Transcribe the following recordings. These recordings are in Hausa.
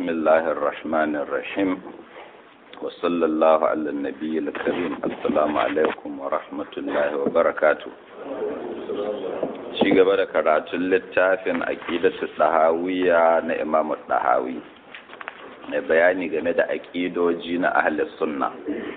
الله الرحمن الرحيم وصلى الله على النبي الكريم السلام عليكم ورحمة الله وبركاته ci gaba da karatun littafin aqidatu ɗahawiya na imamu ɗahawi mai bayani game da aƙidoji na ahli sunna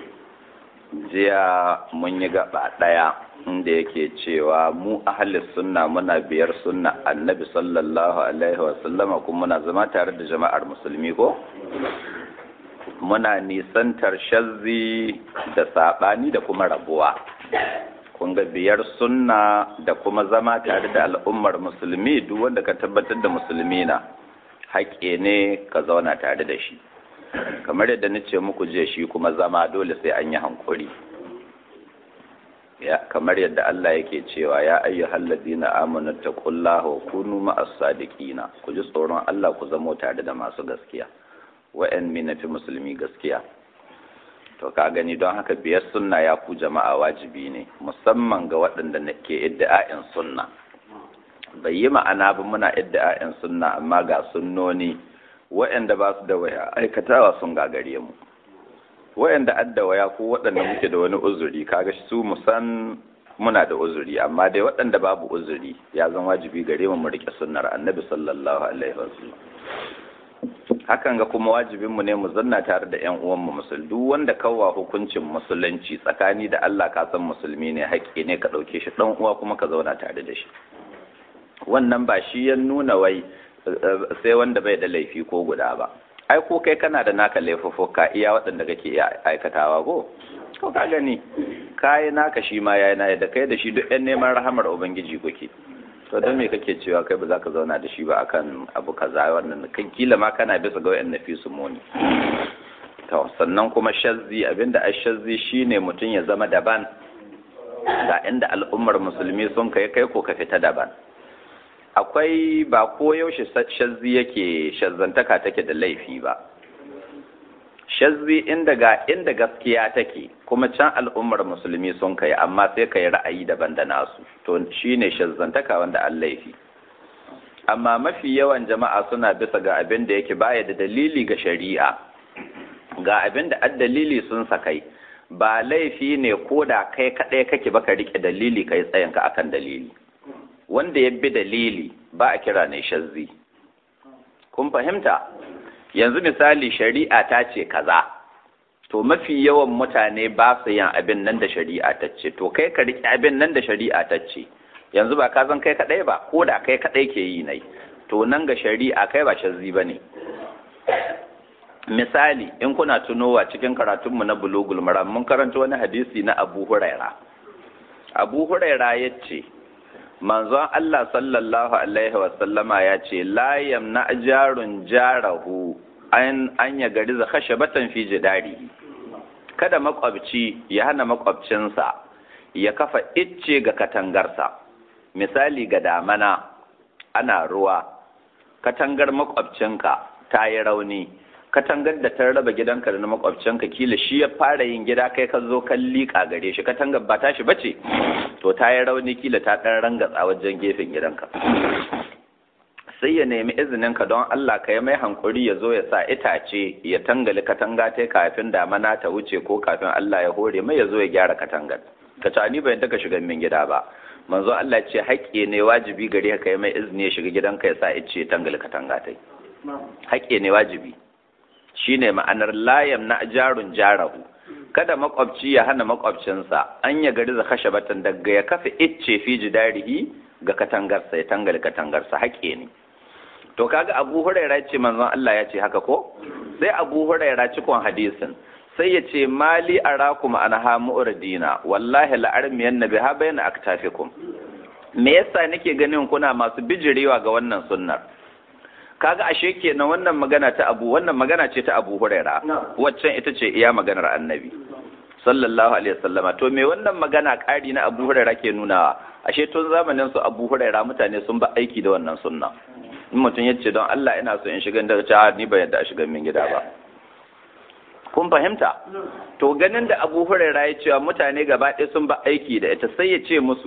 jiya mun yi gaba ɗaya inda yake cewa mu ahli sunna muna biyar sunna annabi sallallahu alaihi wasallama kuma muna zama tare da jama'ar musulmi ko muna nisantar shazzi da saɓani da kuma rabuwa kun ga biyar sunna da kuma zama tare da al'ummar musulmi duk wanda ka tabbatar da musulmi na haƙƙe ne ka zauna tare da shi kamar yadda na ce muku je shi kuma zama dole sai an yi hankuri ya kamar yadda Allah yake cewa ya ayyuhal ladina amanu taqullaha wa kunu ma'as sadiqina ku ji tsoron Allah ku zamo tare da masu gaskiya wa'an min fi musulmi gaskiya to ka gani don haka biyar sunna ya ku jama'a wajibi ne musamman ga waɗanda ke idda'a'in sunna bai yi ma'ana ba muna idda'a'in sunna amma ga sunnoni waɗanda ba su da waya aikatawa sun gagare mu waɗanda adda waya ko waɗanda muke da wani uzuri kaga su musan muna da uzuri amma dai waɗanda babu uzuri ya zan wajibi gare mu mu rike sunnar annabi sallallahu alaihi wasallam hakan ga kuma wajibinmu ne mu zanna tare da ƴan uwanmu musul duk wanda kawwa hukuncin musulunci tsakani da Allah ka san musulmi ne haƙƙi ne ka ɗauke shi ɗan uwa kuma ka zauna tare da shi wannan ba shi ya nuna wai sai wanda bai da laifi ko guda ba ai ko kai kana da naka laifuffuka iya waɗanda kake iya aikatawa ko ko ka gani kai naka shi ma yayi na da kai da shi duk ɗan neman rahamar ubangiji kuke to don me kake cewa kai ba za ka zauna da shi ba akan abu kaza wannan kan kila ma kana bisa ga wayan nafi su muni to sannan kuma shazzi abinda a shazzi shine mutum ya zama daban ga inda al'ummar musulmi sun kai kai ko ka fita daban akwai ba ko yaushe shazzi yake shazzantaka take da laifi ba shazzi inda ga inda gaskiya take kuma can al'ummar musulmi sun kai amma sai kai ra'ayi daban da nasu to shine shazzantaka wanda an laifi amma mafi yawan jama'a suna bisa ga abin da yake baya da dalili ga shari'a ga abin da dalili sun sakai ba laifi ne ko da kai kaɗai kake baka rike dalili kai tsayinka akan dalili wanda ya bi dalili ba a kira ne shazzi kun fahimta yanzu misali shari'a ta ce kaza to mafi yawan mutane ba su yin abin nan da shari'a ta ce to kai ka riƙe abin nan da shari'a ta ce yanzu ba ka zan kai kaɗai ba ko da kai kaɗai ke yi nai to nan ga shari'a kai ba shazzi ba ne misali in kuna tunowa cikin karatunmu na bulugul maram mun karanta wani hadisi na abu huraira abu huraira ya ce manzon Allah sallallahu alaihi wasallama ya ce la yamna jarun jarahu an an ya gari za khashabatan fi jidari kada makwabci ya hana makwabcinsa ya kafa icce ga katangarsa misali ga damana ana ruwa katangar makwabcinka ta yi rauni katangar da ta raba gidanka da na makwabcinka kila shi ya fara yin gida kai ka zo kan liƙa gare shi katangar ba tashi bace to ta yi rauni kila ta ɗan rangatsa wajen gefen gidanka sai ya nemi izinin ka don Allah ka yi mai hankuri ya zo ya sa itace ya tangali katanga ta kafin damana ta wuce ko kafin Allah ya hore mai ya zo ya gyara katangar ka ta ni bayan ka shiga min gida ba manzo Allah ce haƙƙi ne wajibi gare ka yi mai izini ya shiga gidanka ya sa ice ya tangali katanga ta haƙƙi ne wajibi shine ma'anar layam na jarun jarahu kada makwabci ya hana makwabcinsa an ya gari za kashe batan daga ya kafa icce fi jidarihi ga katangarsa ya tangali katangarsa haƙe ne to kaga abu huraira ce manzon Allah ya ce haka ko sai abu huraira cikon hadisin sai ya ce mali arakum anha mu'ridina wallahi la'armiyan nabi ha bayna aktafikum me yasa nake ganin kuna masu bijirewa ga wannan sunnar kaga ashe kenan wannan magana ta abu wannan magana ce ta abu huraira waccan ita ce iya maganar annabi sallallahu alaihi wasallama to me wannan magana ƙari na abu huraira ke nunawa ashe tun zamanin su abu huraira mutane sun ba aiki da wannan sunna in mutum ya ce don Allah ina so in shiga da ta ni ba yadda a shiga min gida ba kun fahimta to ganin da abu huraira ya cewa mutane gaba ɗaya sun ba aiki da ita sai ya ce musu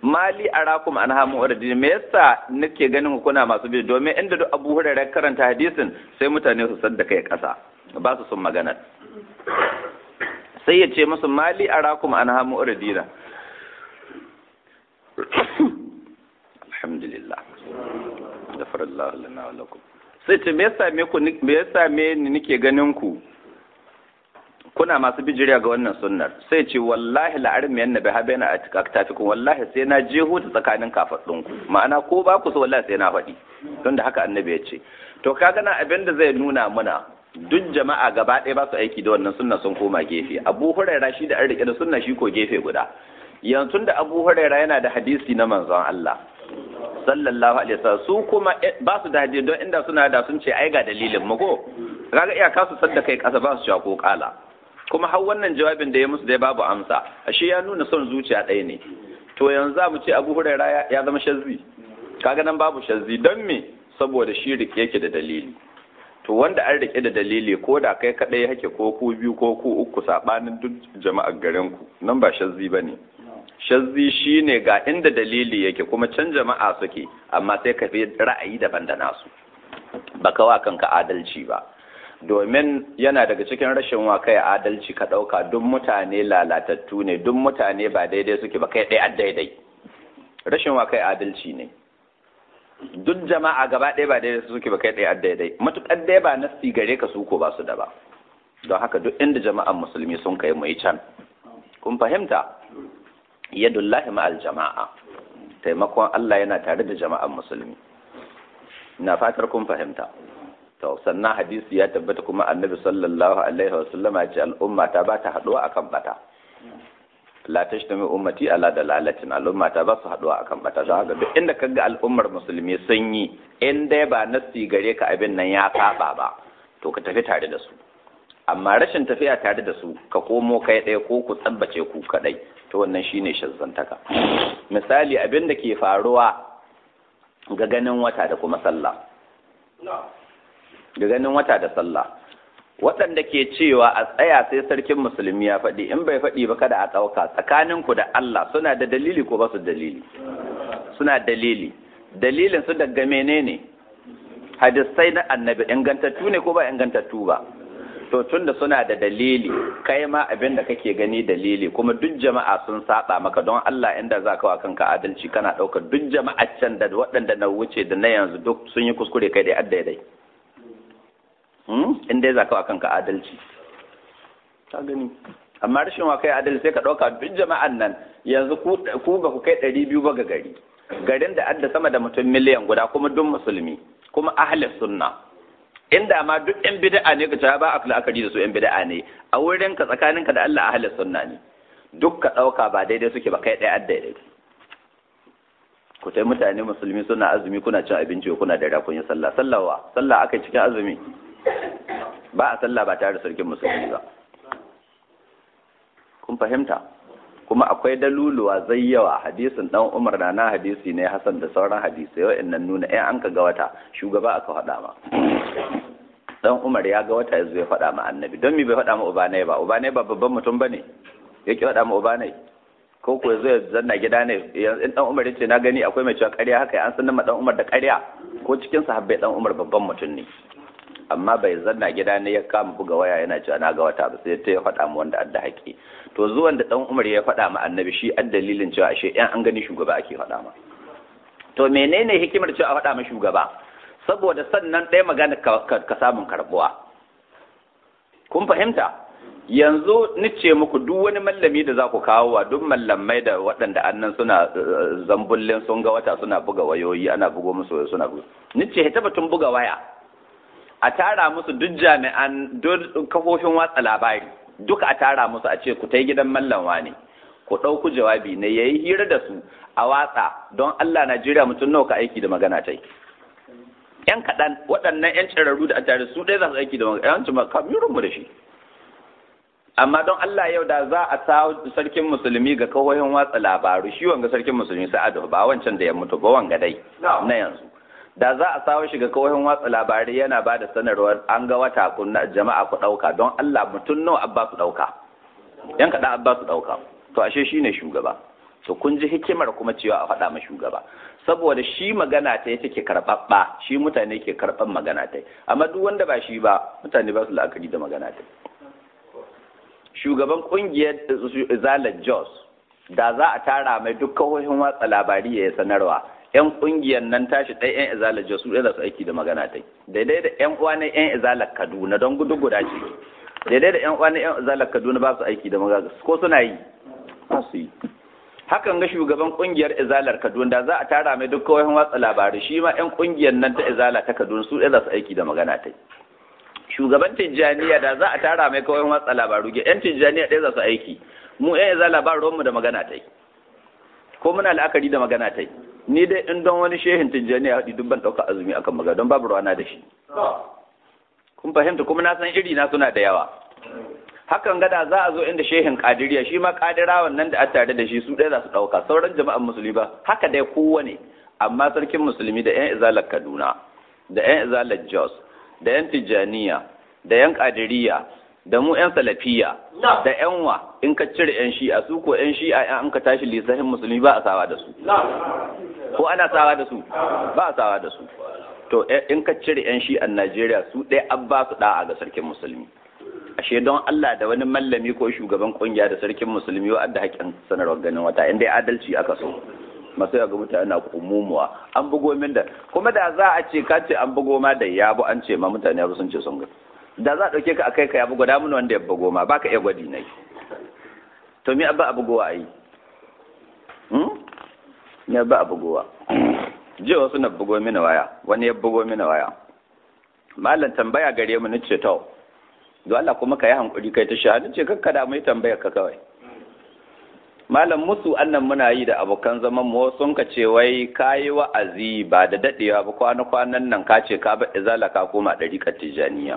mali arakum an hamu urdin me yasa nake ganin ku kuna masu bi domin inda duk Abu Hurairah karanta hadisin sai mutane su sadda kai kasa ba su sun magana sai ya ce musu mali arakum an hamu urdina alhamdulillah gafarallahu lana wa lakum sai ce me yasa me ku me yasa me ni nake ganin ku kuna masu bijiriya ga wannan sunnar sai ce wallahi la'arim yanna bi habena a tafikun wallahi sai na je huta tsakanin kafaɗin ku ma'ana ko ba ku so wallahi sai na faɗi don da haka annabi ya ce to ka gana abin da zai nuna muna duk jama'a gaba ɗaya ba su aiki da wannan sunna sun koma gefe abu huraira shi da an rike da sunna shi ko gefe guda yanzu da abu huraira yana da hadisi na manzon Allah sallallahu alaihi wasallam su kuma ba su da hadisi don inda suna da sun ce ai ga dalilin mu ko kaga iyaka su sadda kai kasa ba su ko kala kuma har wannan jawabin da ya musu dai babu amsa ashe ya nuna son zuciya ɗaya ne to yanzu za mu ce abu huraira ya zama shazzi kaga nan babu shazzi don me saboda shi rike yake da dalili to wanda an rike da dalili ko da kai kaɗai hake ko ku biyu ko ku uku saɓanin duk jama'ar garin ku nan ba shazzi ba ne shazzi shine ga inda dalili yake kuma can jama'a suke amma sai ka fi ra'ayi daban da nasu ba kawa kanka adalci ba domin yana daga cikin rashin wa kai adalci ka ɗauka duk mutane lalatattu ne duk mutane ba daidai suke ba kai ɗaya daidai rashin wa kai adalci ne duk jama'a gaba ɗaya ba daidai suke ba kai ɗaya daidai matuƙar ɗaya ba nasi gare ka su ko ba su da ba don haka duk inda jama'an musulmi sun kai mu yi can kun fahimta yadullahi ma'al jama'a taimakon Allah yana tare da jama'an musulmi na fatar kun fahimta to sannan hadisi ya tabbata kuma annabi sallallahu alaihi wasallama ya ce al'umma ta ba ta haduwa akan bata la tashtami ummati ala dalalatin al'umma ta ba su haduwa akan bata don haka duk inda kaga al'ummar musulmi sun yi in dai ba nasi gare ka abin nan ya saba ba to ka tafi tare da su amma rashin tafiya tare da su ka komo kai ɗaya ko ku tsabbace ku kadai to wannan shine shazzantaka misali abin da ke faruwa ga ganin wata da kuma sallah da ganin wata da sallah waɗanda ke cewa a tsaya sai sarkin musulmi ya faɗi in bai faɗi ba kada a ɗauka tsakaninku da Allah suna da dalili ko ba su dalili suna dalili dalilin su daga menene hadisai na annabi ingantattu ne ko ba ingantattu ba to tunda suna da dalili kai ma abin da kake gani dalili kuma duk jama'a sun saba maka don Allah inda za ka wa kanka adalci kana ɗaukar duk jama'a can da waɗanda na wuce da na yanzu duk sun yi kuskure kai dai addaidai in dai za ka wa kanka adalci ka gani amma rashin wa kai adalci sai ka ɗauka duk jama'an nan yanzu ku ba ku kai ɗari biyu ba ga gari garin da adda sama da mutum miliyan guda kuma duk musulmi kuma ahli sunna inda ma duk yan bid'a ne ka ba a la'akari da su yan bid'a ne a wurin ka tsakaninka da Allah ahli sunna ne duk ka ɗauka ba daidai suke ba kai ɗaya daidai ku tai mutane musulmi suna azumi kuna cin abinci kuna da kun yi sallah sallawa sallah aka cikin azumi ba a sallah ba tare da sarkin musulmi ba kun fahimta kuma akwai daluluwa zai yawa hadisin dan umar na na hadisi ne hasan da sauran hadisai wa'annan nuna in an ka ga wata shugaba aka faɗa ma dan umar ya ga wata yazo ya faɗa ma annabi don me bai faɗa ma ubanai ba ubanai ba babban mutum bane yake faɗa ma ubanai ko ko zai zanna gida ne in dan umar yace na gani akwai mai cewa ƙarya haka an san ma dan umar da ƙarya ko cikin sahabbai dan umar babban mutum ne amma bai zanna gida ne ya kama buga waya yana cewa na ga wata ba sai ta ya faɗa mu wanda adda haƙi to zuwan da dan Umar ya faɗa ma annabi shi ad dalilin cewa ashe ɗan an gani shugaba ake faɗa ma to menene hikimar cewa a faɗa ma shugaba saboda sannan ɗaya magana ka samun karɓuwa kun fahimta yanzu nice muku duk wani mallami da za ku kawo wa duk mallamai da waɗanda annan suna zambullin sun ga wata suna buga wayoyi ana bugo musu suna buga nice ta batun buga waya a tara musu duk jami'an duk kafofin watsa labari duka a tara musu a ce ku ta gidan mallanwa ne ku ɗauku jawabi ne ya yi hira da su a watsa don Allah Najeriya mutum nawa ka aiki da magana ta yi. ‘Yan kaɗan waɗannan ‘yan cirarru da a tare su ɗaya za su aiki da magana yawancin mu da shi. Amma don Allah yau da za a sa sarkin musulmi ga kawoyin watsa labaru shi wanga sarkin musulmi sa'adu ba wancan da ya mutu ba wanga dai na yanzu. da za a sawo shiga kawohin watsa labarai yana ba da sanarwar an ga wata kunna jama'a ku ɗauka don Allah mutum nawa abba su ɗauka yan kaɗan abba su ɗauka to ashe shi ne shugaba to kun ji hikimar kuma cewa a faɗa ma shugaba saboda shi magana ta take karɓaɓɓa shi mutane ke karɓan magana ta amma duk wanda ba shi ba mutane ba su la'akari da magana ta shugaban ƙungiyar zalar jos da za a tara mai duk kahohin watsa labari ya sanarwa yan ƙungiyar nan tashi ɗaya yan izalar jos su ɗaya su aiki da magana ta daidai da yan uwa na yan izalar kaduna don gudu guda ce daidai da yan uwa na yan izalar kaduna ba su aiki da magana ko suna yi ba su yi hakan ga shugaban kungiyar izalar kaduna da za a tara mai duk kawai watsa labarai shi ma yan kungiyar nan ta izala ta kaduna su za su aiki da magana ta shugaban tijjaniya da za a tara mai kawai watsa labaru ga yan tijjaniya ɗaya za su aiki mu yan izala ba ruwanmu da magana ta ko muna la'akari da magana ta ni dai in don wani shehin tijjaniya haɗi duk ban ɗauka azumi akan magana don babu ruwana da shi kun fahimta kuma na san iri na suna da yawa hakan gada za a zo inda shehin kadiriya shi ma kadirawan nan da a tare da shi su ɗaya za su ɗauka sauran jama'an musulmi ba haka dai kowane amma sarkin musulmi da yan izalar kaduna da yan izalar jos da yan tijjaniya da yan kadiriya da mu yan salafiya da yan wa in ka cire yan shi'a su ko yan shi'a yan an ka tashi lissahin musulmi ba a sawa da su ko ana sawa da su ba a sawa da su to in ka cire yan shi'an najeriya su ɗaya an ba su ɗa'a ga sarkin musulmi ashe don Allah da wani mallami ko shugaban kungiya da sarkin musulmi wa da haƙƙin sanarwar ganin wata inda adalci aka so masu yaga mutane na kumumuwa an bugo min da kuma da za a ce ka ce an bugo ma da yabo an ce ma mutane ya sun ce sun ga da za a ɗauke ka akai ka ya bugo da mun wanda ya bugo ma baka iya gwadi nai to me abba a bugowa ai hmm me abba a bugowa je wasu na bugo mini waya wani ya bugo mini waya mallan tambaya gare mu nace to don Allah kuma ka yi hankuri kai ta shahadu ce kakka da mai tambayar ka kawai malam musu annan muna yi da abokan zaman mu sun ka ce wai kayi wa'azi ba da dadewa ba kwana kwanan nan ka ce ka ba izala ka koma ɗari tijaniya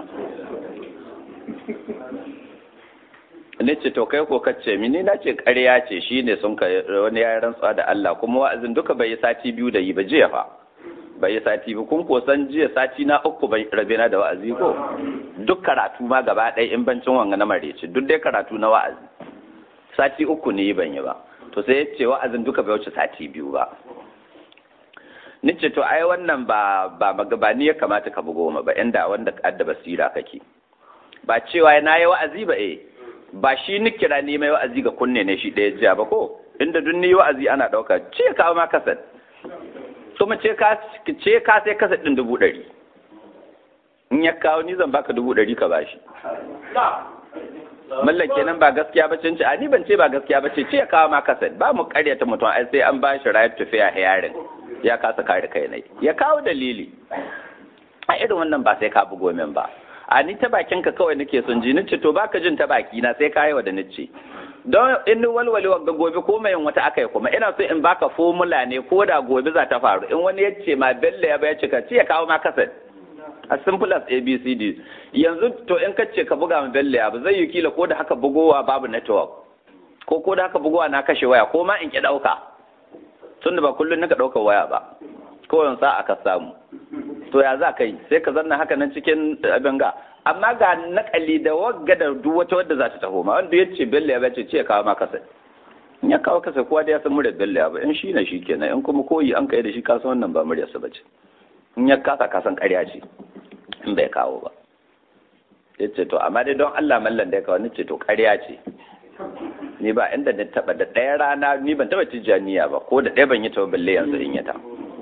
ne ce to kai ko kace mini na ce ƙarya ce shine sun ka wani ya rantsuwa da Allah kuma wa'azin duka bai yi sati biyu da yi ba jiya fa bai yi sati ba kun san jiya sati na uku bai rabe na da wa'azi ko duk karatu ma gaba ɗaya in bancin wanga na marece duk dai karatu na wa'azi sati uku ne ban yi ba to sai ya ce wa'azin duka bai wuce sati biyu ba ni ce to ai wannan ba ba ba ni ya kamata ka bugo ma ba inda wanda adda basira kake ba cewa na yi wa'azi ba eh ba shi ni kira ni mai wa'azi ga kunne ne shi ɗaya jiya ba ko inda duk ni wa'azi ana ɗauka ce kawo ma kasar kuma ce ka ce ka sai kasa ɗin dubu ɗari in ya kawo ni zan baka dubu ɗari ka bashi mallan kenan ba gaskiya ba ce a ni ban ce ba gaskiya ba ce ce ya kawo ma kasa ba mu karyata mutum ai sai an bashi right to fair hearing ya kasa kare kai ne ya kawo dalili a irin wannan ba sai ka bugo min ba a ni ta bakin ka kawai nake son ji nace to baka jin ta baki na sai ka yi wa da nace don in walwale wa gobe ko mai wata aka yi kuma ina so in baka formula ne ko da gobe za ta faru in wani ya ce ma bello ya bai cika ce ya kawo ma kasar as simple as abcd yanzu to in ka ce ka buga ma bello ya ba zai yi kila ko da haka bugowa babu network ko ko da haka bugowa na kashe waya ko ma in ki dauka tunda ba kullun nika daukar waya ba ko yan sa aka samu to ya za ka yi sai ka zanna haka nan cikin abin ga amma ga nakali da wagga da duk wata wadda za ta taho ma wanda ya ce bello ya bace ce kawo ma kasa in ya kawo kasa kowa da ya san murya bello ya ba in shi na shi kenan in kuma koyi an kai da shi kasan wannan ba murya sa bace in ya kasa kasan ƙarya ce in bai kawo ba ya ce to amma dai don Allah mallan da ya kawo ni ce to ƙarya ce ni ba inda ni taba da ɗaya rana ni ban taba tijjaniya ba ko da ɗaya ban yi ta balle yanzu in yi ta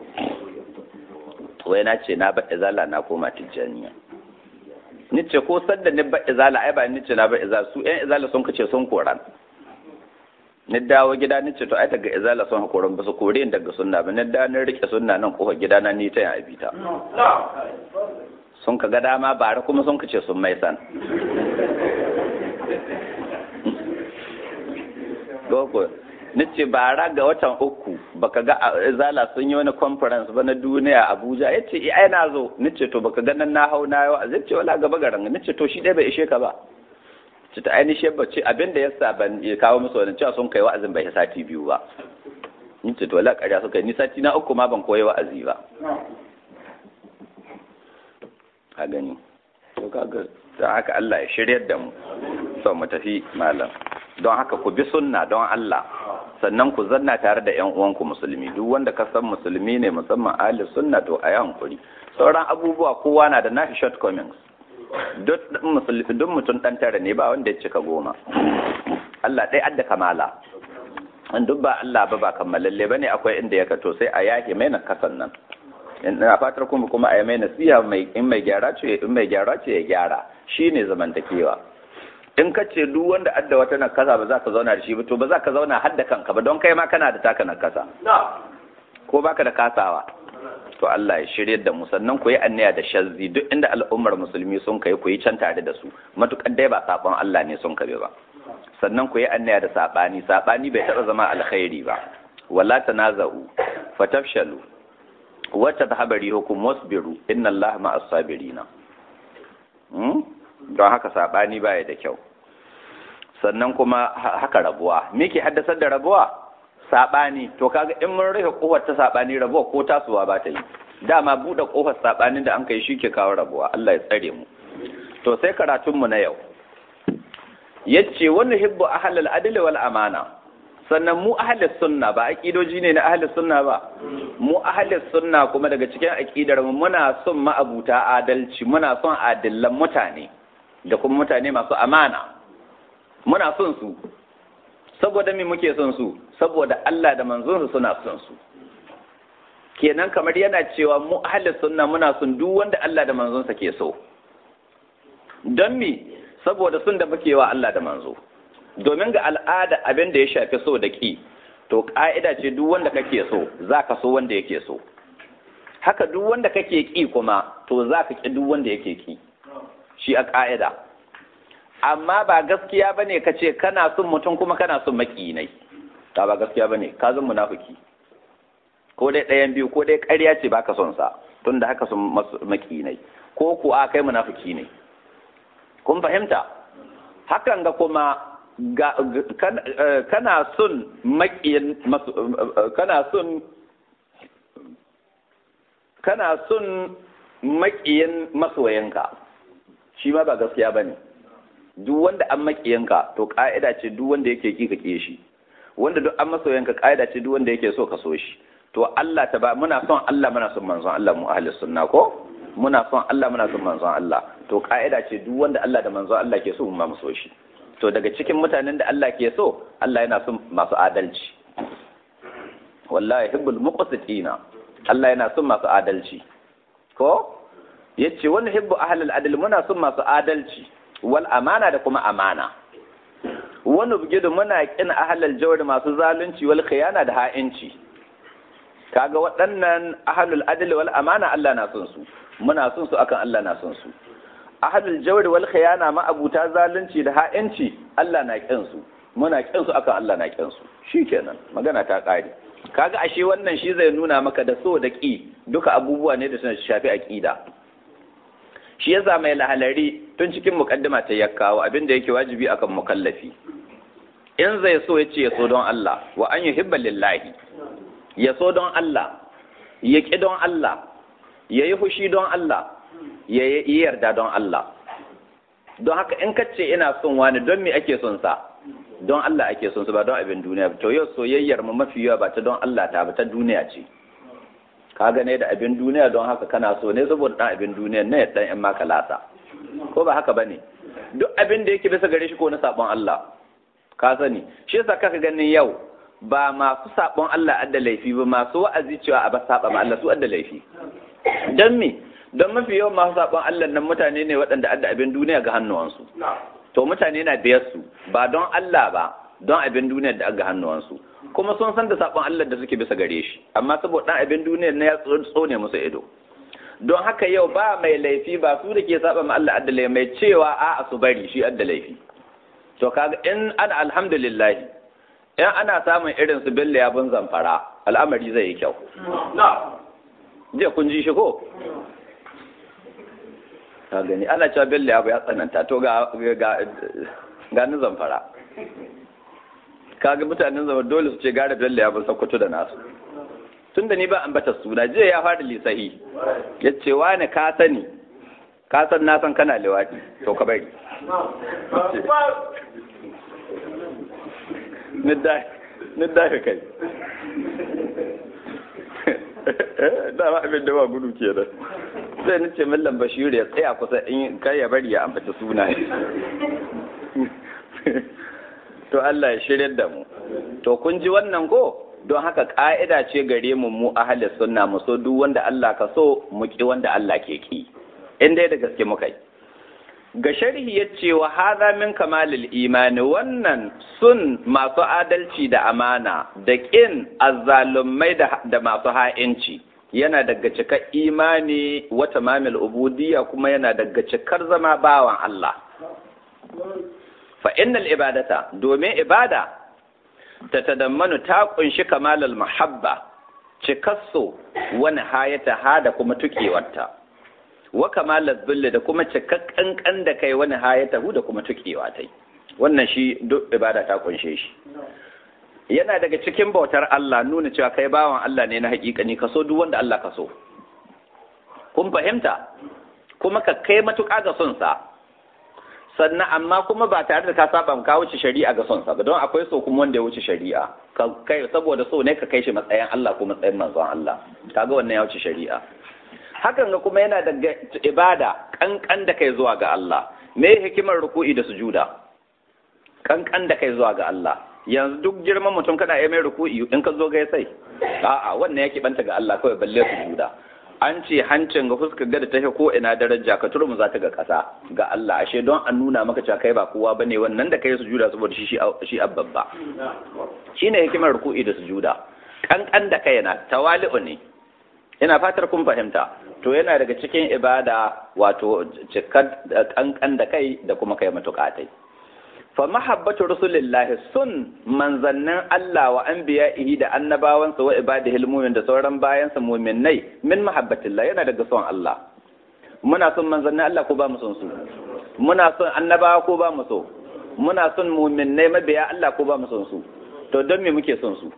wai na ce na baɗe zala na koma tijjaniya ni ce ko sadda ni baɗe zala ai ba ni ce na baɗe zala su ƴan izala sun kace sun koran ni dawo gida ni ce to ai daga izala sun hakoran ba su kore ni daga sunna ba ni da ni rike sunna nan kofar gida na ni ta yin abita sun ka ga dama bare kuma sun kace sun mai san Goko, nace bara ga watan uku baka ga zala sun yi wani conference ba na duniya Abuja yace eh ai na zo nace to baka ga nan na hau na yau zai ce wala gaba garan nace to shi dai bai ishe ka ba ce ta ainihin shi bace abinda yasa ban ya kawo musu wannan cewa sun kai wa'azin bai sati biyu ba nace to wala ƙarya suka yi ni sati na uku ma ban koyi wa'azi ba ka gani to kaga don haka Allah ya shiryar da mu so mu tafi malam don haka ku bi sunna don Allah sannan ku zanna tare da ƴan uwanku musulmi duk wanda ka san musulmi ne musamman ahli sunna to a yi hankuri sauran abubuwa kowa na da nashi shortcomings duk musulmi duk mutum dan tare ne ba wanda ya cika goma Allah ɗaya adda kamala in duk ba Allah ba ba kammalalle bane akwai inda ya kato sai a yake mai na kasan nan ina fatar kuma kuma a yi mai nasiha mai in mai gyara ce in mai gyara ce ya gyara shine zamantakewa in ka ce duk wanda adda wata nakasa ba za ka zauna da shi ba to ba za ka zauna har da kanka ba don kai ma kana da taka nakasa ko baka da kasawa to Allah ya shirye da mu sannan ku yi anniya da shazzi duk inda al'ummar musulmi sun kai ku yi can tare da su matukar dai ba sabon Allah ne sun kabe ba sannan ku yi anniya da sabani sabani bai taɓa zama alkhairi ba wala tanaza'u fatafshalu wa tadhhabu hukum wasbiru inna Allah ma'as sabirina don haka sabani baya da kyau sannan kuma haka rabuwa me ke haddasar da rabuwa sabani to kaga in mun rufe kofar ta sabani rabuwa ko tasowa ba ta yi dama bude kofar sabanin da an kai shi ke kawo rabuwa Allah ya tsare mu to sai karatun mu na yau yace wani hibbu ahlul adl wal amana sannan mu ahlus sunna ba aqidoji ne na ahlus sunna ba mu ahlus sunna kuma daga cikin aqidar mu muna son ma'abuta adalci muna son adillan mutane da kuma mutane masu amana muna son su saboda me muke son su saboda Allah da manzonsa suna son su kenan kamar yana cewa mu ahlus sunna muna son duk wanda Allah da manzonsa ke so don me saboda sun da muke wa Allah da manzo domin ga al'ada abin da ya shafi so da ki to ka'ida ce duk wanda kake so zaka so wanda yake so haka duk wanda kake ki kuma to zaka ki duk wanda yake ki shi a ka'ida amma ba gaskiya bane ka ce kana son mutum kuma kana son maƙinai ta ba gaskiya bane ka zan munafiki ko dai ɗayan biyu ko dai ƙarya ce baka son sa tun da haka sun maƙinai ko kuwa kai munafiki ne kun fahimta hakan ga kuma ga, kana son maƙiyin kana son kana son maƙiyin masoyanka shi ma ba gaskiya bane duk wanda an maƙiyanka to ƙa'ida ce duk wanda yake ki ka shi wanda duk an masoyanka ƙa'ida ce duk wanda yake so ka so shi to Allah ta ba muna son Allah muna son manzon Allah mu ahli sunna ko muna son Allah muna son manzon Allah to ƙa'ida ce duk wanda Allah da manzon Allah ke so mu ma mu so shi to daga cikin mutanen da Allah ke so Allah yana son masu adalci wallahi hibbul muqsitina Allah yana son masu adalci ko yace wani hibbu ahlul adl muna son masu adalci wal amana da kuma amana wani bugidu muna kin ahlul jawr masu zalunci wal khiyana da ha'inci kaga waɗannan ahlul adl wal amana Allah na son su muna son su akan Allah na son su ahlul jawr wal khiyana ma abuta zalunci da ha'inci Allah na kin su muna kin su akan Allah na kin su shikenan magana ta kare kaga ashe wannan shi zai nuna maka da so da ki duka abubuwa ne da suna shafi aqida shi yasa mai lahalari tun cikin mukaddima ta ya kawo abin da yake wajibi akan mukallafi in zai so ya ce ya so don Allah wa an yuhibba lillahi ya so don Allah ya ki don Allah ya yi fushi don Allah ya yi yarda don Allah don haka in kace ina son wani don me ake son sa don Allah ake son su ba don abin duniya to yau soyayyar mu mafi yawa ba ta don Allah ta ba ta duniya ce ka gane da abin duniya don haka kana so ne saboda dan abin duniya ne ya dan yan maka lasa ko ba haka bane duk abin da yake bisa gare shi ko na sabon Allah ka sani shi yasa kaka ganin yau ba masu sabon Allah adda laifi ba masu wa'azi cewa a ba saba ma Allah su adda laifi dan me don mafi yawan masu sabon Allah nan mutane ne waɗanda adda abin duniya ga hannuwansu to mutane na biyar su ba don Allah ba don abin duniya da aga hannuwansu kuma sun san da sabon Allah da suke bisa gare shi amma saboda dan abin duniya na ya tsone musu ido don haka yau ba mai laifi ba su da ke saba ma Allah addalai mai cewa a su bari shi adda laifi to kaga in ana alhamdulillah in ana samun irin su billa ya bun zamfara al'amari zai yi kyau je kun ji shi ko ka gani ana cewa billa ya ya tsananta to ga ga ga ni zamfara kaga mutanen zama dole su ce gara bello ya bin sakkwato da nasu tun da ni ba ambata suna jiya ya fara lisahi ya ce wani ka sani ka san na san kana liwaɗi to ka bari ni dafe kai dama abin da ba gudu ke da sai ni ce millan bashiru ya tsaya kusa in kai ya bari ya ambaci sunaye to Allah ya shirya da mu to kun ji wannan ko don haka ka'ida ce gare mu mu ahli sunna mu so duk wanda Allah ka so mu ki wanda Allah ke ki in dai da gaske muka yi ga sharhi ya ce wa hadha min kamalil imani wannan sun masu adalci da amana da kin azzalumai da masu ha'inci yana daga cikar imani wa tamamil ubudiyya kuma yana daga cikar zama bawan Allah fa innal ibadata domin ibada ta tadammanu ta kunshi kamalal mahabba cikasso wani hayata ha da kuma tukewarta wa kamalar zulli da kuma cikakkan da kai wani hayata hu da kuma tukewa tai wannan shi duk ibada ta kunshe shi yana daga cikin bautar Allah nuna cewa kai bawan Allah ne na hakikani kaso duk wanda Allah kaso kun fahimta kuma ka kai matuƙa ga son sa sannan amma kuma ba tare da ka saba ka wuce shari'a ga son sa ba don akwai so kuma wanda ya wuce shari'a ka kai saboda so ne ka kai shi matsayin Allah ko matsayin manzon Allah kaga wannan ya wuce shari'a hakan ga kuma yana daga ibada kankan da kai zuwa ga Allah me hikimar ruku'i da sujuda kankan da kai zuwa ga Allah yanzu duk girman mutum kana yi mai ruku'i in ka zo gai sai a'a wannan yake banta ga Allah kawai balle sujuda an ce hancin ga fuskar gada ta ko ina daraja ka turmu za ta ga ƙasa ga Allah ashe don an nuna maka cewa kai ba kowa bane wannan da kai sujuda saboda shi shi abbabba shine hikimar ruku'i da sujuda kankan da kai yana tawali'u ne ina fatar kun fahimta to yana daga cikin ibada wato cikar kankan da kai da kuma kai matuƙatai fa mahabbatu rasulillahi sun manzannin Allah wa anbiya'ihi da annabawansa wa ibadihi almu'min da sauran bayansa mu'minnai min mahabbatillah yana daga son Allah muna son manzannin Allah ko ba mu son su muna son annabawa ko ba mu so muna son mu'minnai mabiya Allah ko ba mu son su to don me muke son su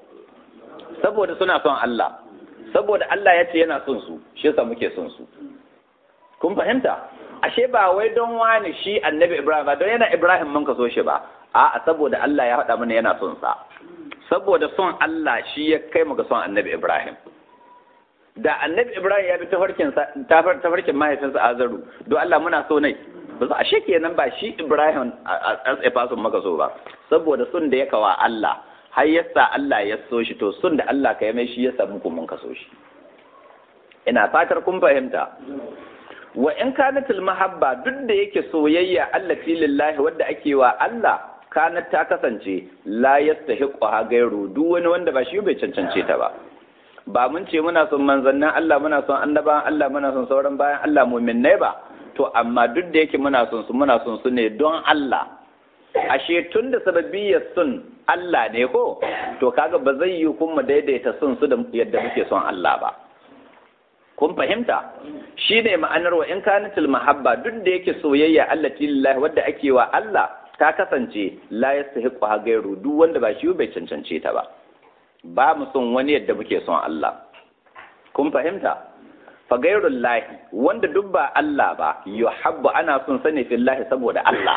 saboda suna son Allah saboda Allah ya ce yana son su shi yasa muke son su kun fahimta ashe ba wai don wani shi annabi Ibrahim ba don yana Ibrahim mun ka so shi ba a'a saboda Allah ya faɗa mana yana son sa saboda son Allah shi ya kai mu ga son annabi Ibrahim da annabi Ibrahim ya bi tafarkin tafarkin mahaifinsa Azaru don Allah muna so nai ba su ashe kenan ba shi Ibrahim a tsaye maka so ba saboda son da ya kawa Allah har yasa Allah ya so shi to sun da Allah ka yi mai shi ya samu ku mun kaso shi ina fatar kun fahimta wa in kanatul mahabba duk da yake soyayya allati lillahi wadda ake wa Allah kanat ta kasance la yastahiqu ha gairu duk wani wanda ba shi bai cancance ta ba ba mun ce muna son manzannin Allah muna son annabawan Allah muna son sauran bayan Allah mu'minnai ba to amma duk da yake muna son su muna son su ne don Allah ashe tun da sababiyyar sun Allah ne ko to kaga ba zai yi kuma daidaita sun su da yadda muke son Allah ba kun fahimta shi ne ma'anar wa in kanatil mahabba duk da yake soyayya Allah lillahi wadda ake wa Allah ta kasance la yastahiqu ha gairu duk wanda ba shi bai cancance ta ba ba mu son wani yadda muke son Allah kun fahimta fa gairul lahi wanda duk ba Allah ba yuhabbu ana son sani fillahi saboda Allah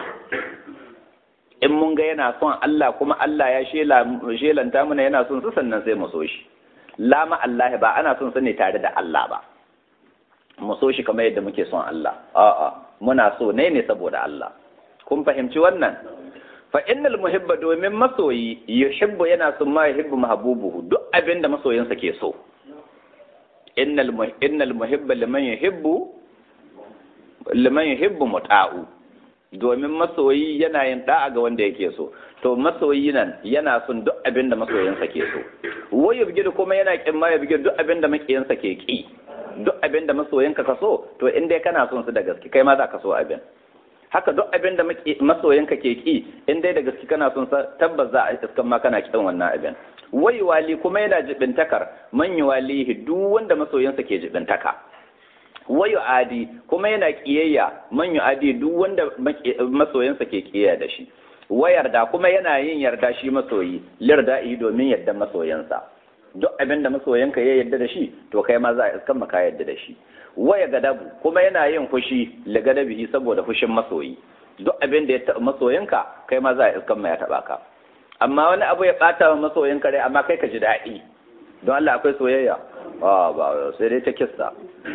in mun ga yana son Allah kuma Allah ya shelanta mana yana son su sannan sai mu so shi lama Allah ba ana son sa ne tare da Allah ba mu so shi kamar yadda muke son Allah a'a muna so ne ne saboda Allah kun fahimci wannan fa innal muhibba domin masoyi yuhibbu yana son ma yuhibbu mahbubuhu duk abin da masoyinsa ke so innal innal muhibba liman yuhibbu liman yuhibbu muta'u domin masoyi yana yin da'a ga wanda yake so to masoyi nan yana son duk abin da masoyinsa ke so wai yabgir kuma yana kin ma yabgir duk abin da makiyinsa ke ki duk abin da masoyinka ka so to in dai kana son su da gaske kai ma za ka so abin haka duk abin da masoyinka ke ki in dai da gaske kana son sa tabbas za a iskan ma kana kin wannan abin wai wali kuma yana jibintakar man walihi duk wanda masoyinsa ke jibintaka wayu adi kuma yana kiyayya man adi duk wanda masoyinsa ke kiyaya da shi wa yarda kuma yana yin yarda shi masoyi lirda'i domin yarda masoyansa duk abin da masoyanka ya yarda da shi to kai ma za a iskan maka yarda da shi waya gadabu kuma yana yin fushi li gadabihi saboda fushin masoyi duk abin da ya taɓa masoyanka kai ma za a iskan ma ya taɓa ka amma wani abu ya ɓata wa masoyin kare amma kai ka ji daɗi don Allah akwai soyayya a ba sai dai ta kissa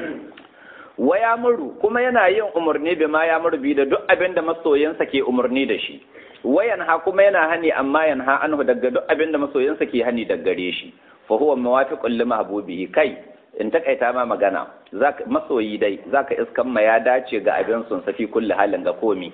wa ya muru kuma yana yin umarni bi ma ya muru bi da duk abin da masoyinsa ke umarni da shi wayan ha kuma yana hani amma yanha anhu daga duk abin da masoyinsa ke hani daga gare shi fa huwa muwafiqun li mahbubihi kai in takaita ma magana zaka masoyi dai zaka iskan ma ya dace ga abin sun safi kulli halin ga komi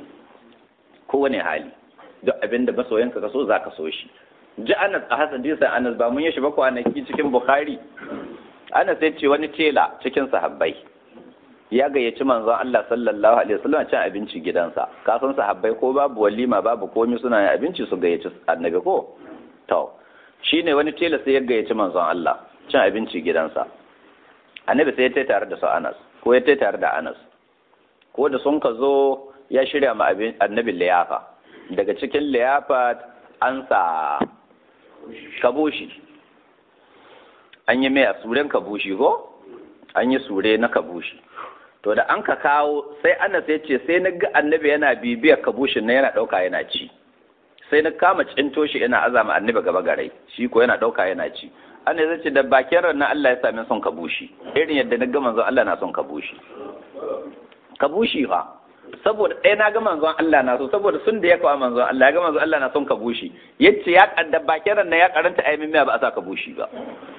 kowane hali duk abin da masoyinka ka so zaka so shi ji Anas a Hassan Disan Anas ba mun yi shi ba kwanaki cikin Bukhari Anas sai ce wani tela cikin sahabbai ya gayyaci manzon Allah sallallahu alaihi wasallam cin abinci gidansa ka san sahabbai ko babu walima babu komai suna yin abinci su gayyaci annabi ko to shine wani tela sai ya gayyaci manzon Allah cin abinci gidansa annabi sai ya tai tare da su Anas ko ya tai tare da Anas ko da sun ka zo ya shirya ma annabi liyafa daga cikin liyafa an sa kabushi an yi mai a suren kabushi ko an yi sure na kabushi to da an ka kawo sai ana sai ce sai na ga annabi yana bibiyar kabushin na yana ɗauka yana ci sai na kama cinto shi yana azama annabi gaba garai shi ko yana ɗauka yana ci ana zai ce da bakin ran na Allah ya sami son kabushi irin yadda na ga manzon Allah na son kabushi kabushi fa saboda ɗaya na ga manzon Allah na so saboda sun da ya kawo manzon Allah ya ga manzon Allah na son kabushi yace ya da bakin ran na ya karanta ayi miya ba a sa kabushi ba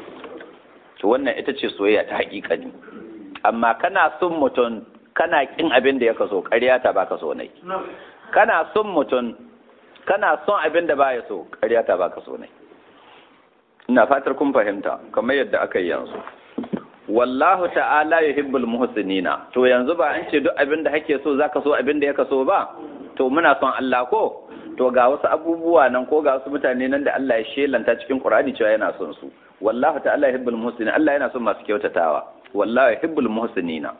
to wannan ita ce soyayya ta haƙiƙani amma kana son mutum kana kin abin da ya kaso ƙarya ta baka so nai kana son mutum kana son abin da baya so ƙarya ta baka so nai ina fatar kun fahimta kamar yadda aka yi yanzu wallahu ta'ala yuhibbul muhsinina to yanzu ba an ce duk abin da kake so zaka so abin da ya kaso ba to muna son Allah ko to ga wasu abubuwa nan ko ga wasu mutane nan da Allah ya shelanta cikin Qur'ani cewa yana son su wallahu ta'ala yuhibbul muhsinina Allah yana son masu kyautatawa wallahu yuhibbul muhsinina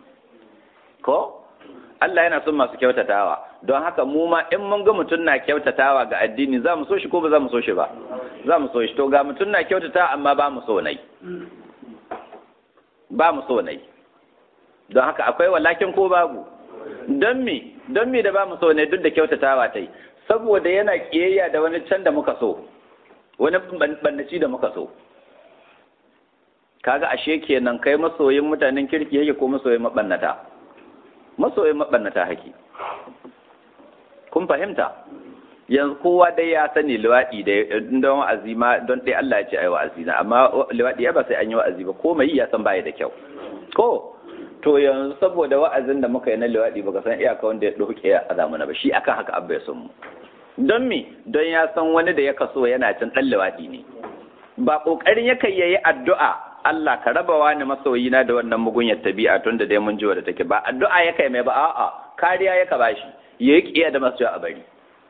ko Allah yana son masu kyautatawa don haka mu ma in mun ga mutum na kyautatawa ga addini za mu so shi ko ba za mu so shi ba za mu so shi to ga mutum na kyautatawa amma ba mu so nai ba mu so nai don haka akwai walakin ko babu don me don me da ba mu so ne duk da kyautatawa tai saboda yana kiyayya da wani can da muka so wani bannaci da muka so kaga ashe kenan kai masoyin mutanen kirki yake ko masoyin mabannata masoyin mabannata hake kun fahimta yanzu kowa dai ya sani liwaɗi da don wa'azi ma don dai Allah ya ce ai wa'azi na amma liwaɗi ya ba sai an yi wa'azi ba ko mai ya san baya da kyau ko to yanzu saboda wa'azin da muka yi na liwaɗi baka san iyaka wanda ya ɗauke ya azamuna ba shi akan haka abba ya san mu don me don ya san wani da ya kaso yana cin ɗan liwaɗi ne ba ƙoƙarin yakan yayi addu'a Allah ka raba wani masoyina da wannan mugunyar tabi'a tun da dai mun ji wadda take ba addu'a ya kai mai ba a'a kariya ya ka bashi yayi kiyaye da masu a bari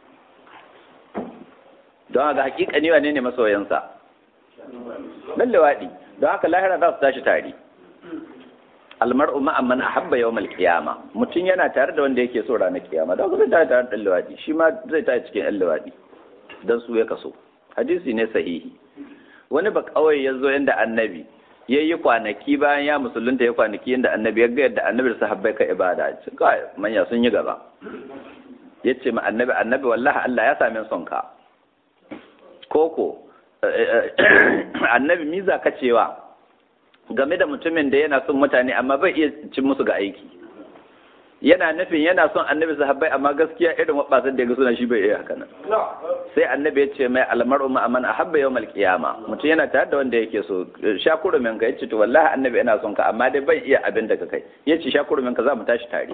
don haka hakika ne wane ne masoyansa dan lawadi don haka lahira za su tashi tare almar'u ma'a man ahabba yawmal qiyama mutum yana tare da wanda yake so ranar kiyama don haka zai tare da lawadi shi ma zai tashi cikin yan lawadi dan su ya kaso hadisi ne sahihi wani ba kawai ya zo inda annabi ya yi kwanaki bayan ya musulunta ya kwanaki inda annabi ya ga yadda annabi da sahabbai ka ibada kai manya sun yi gaba ya ce ma annabi annabi wallahi Allah ya same son ka koko annabi miza ka cewa game da mutumin da yana son mutane amma bai iya cin musu ga aiki yana nufin yana son annabi sahabbai amma gaskiya irin wabasan da ya ga suna shi bai iya haka nan sai annabi ya ce mai almar'u ma aman ahabba yawmal qiyama mutum yana tare da wanda yake so shakuru min ka yace to wallahi annabi ina son ka amma dai ban iya abin da ka kai yace shakuru min ka za mu tashi tare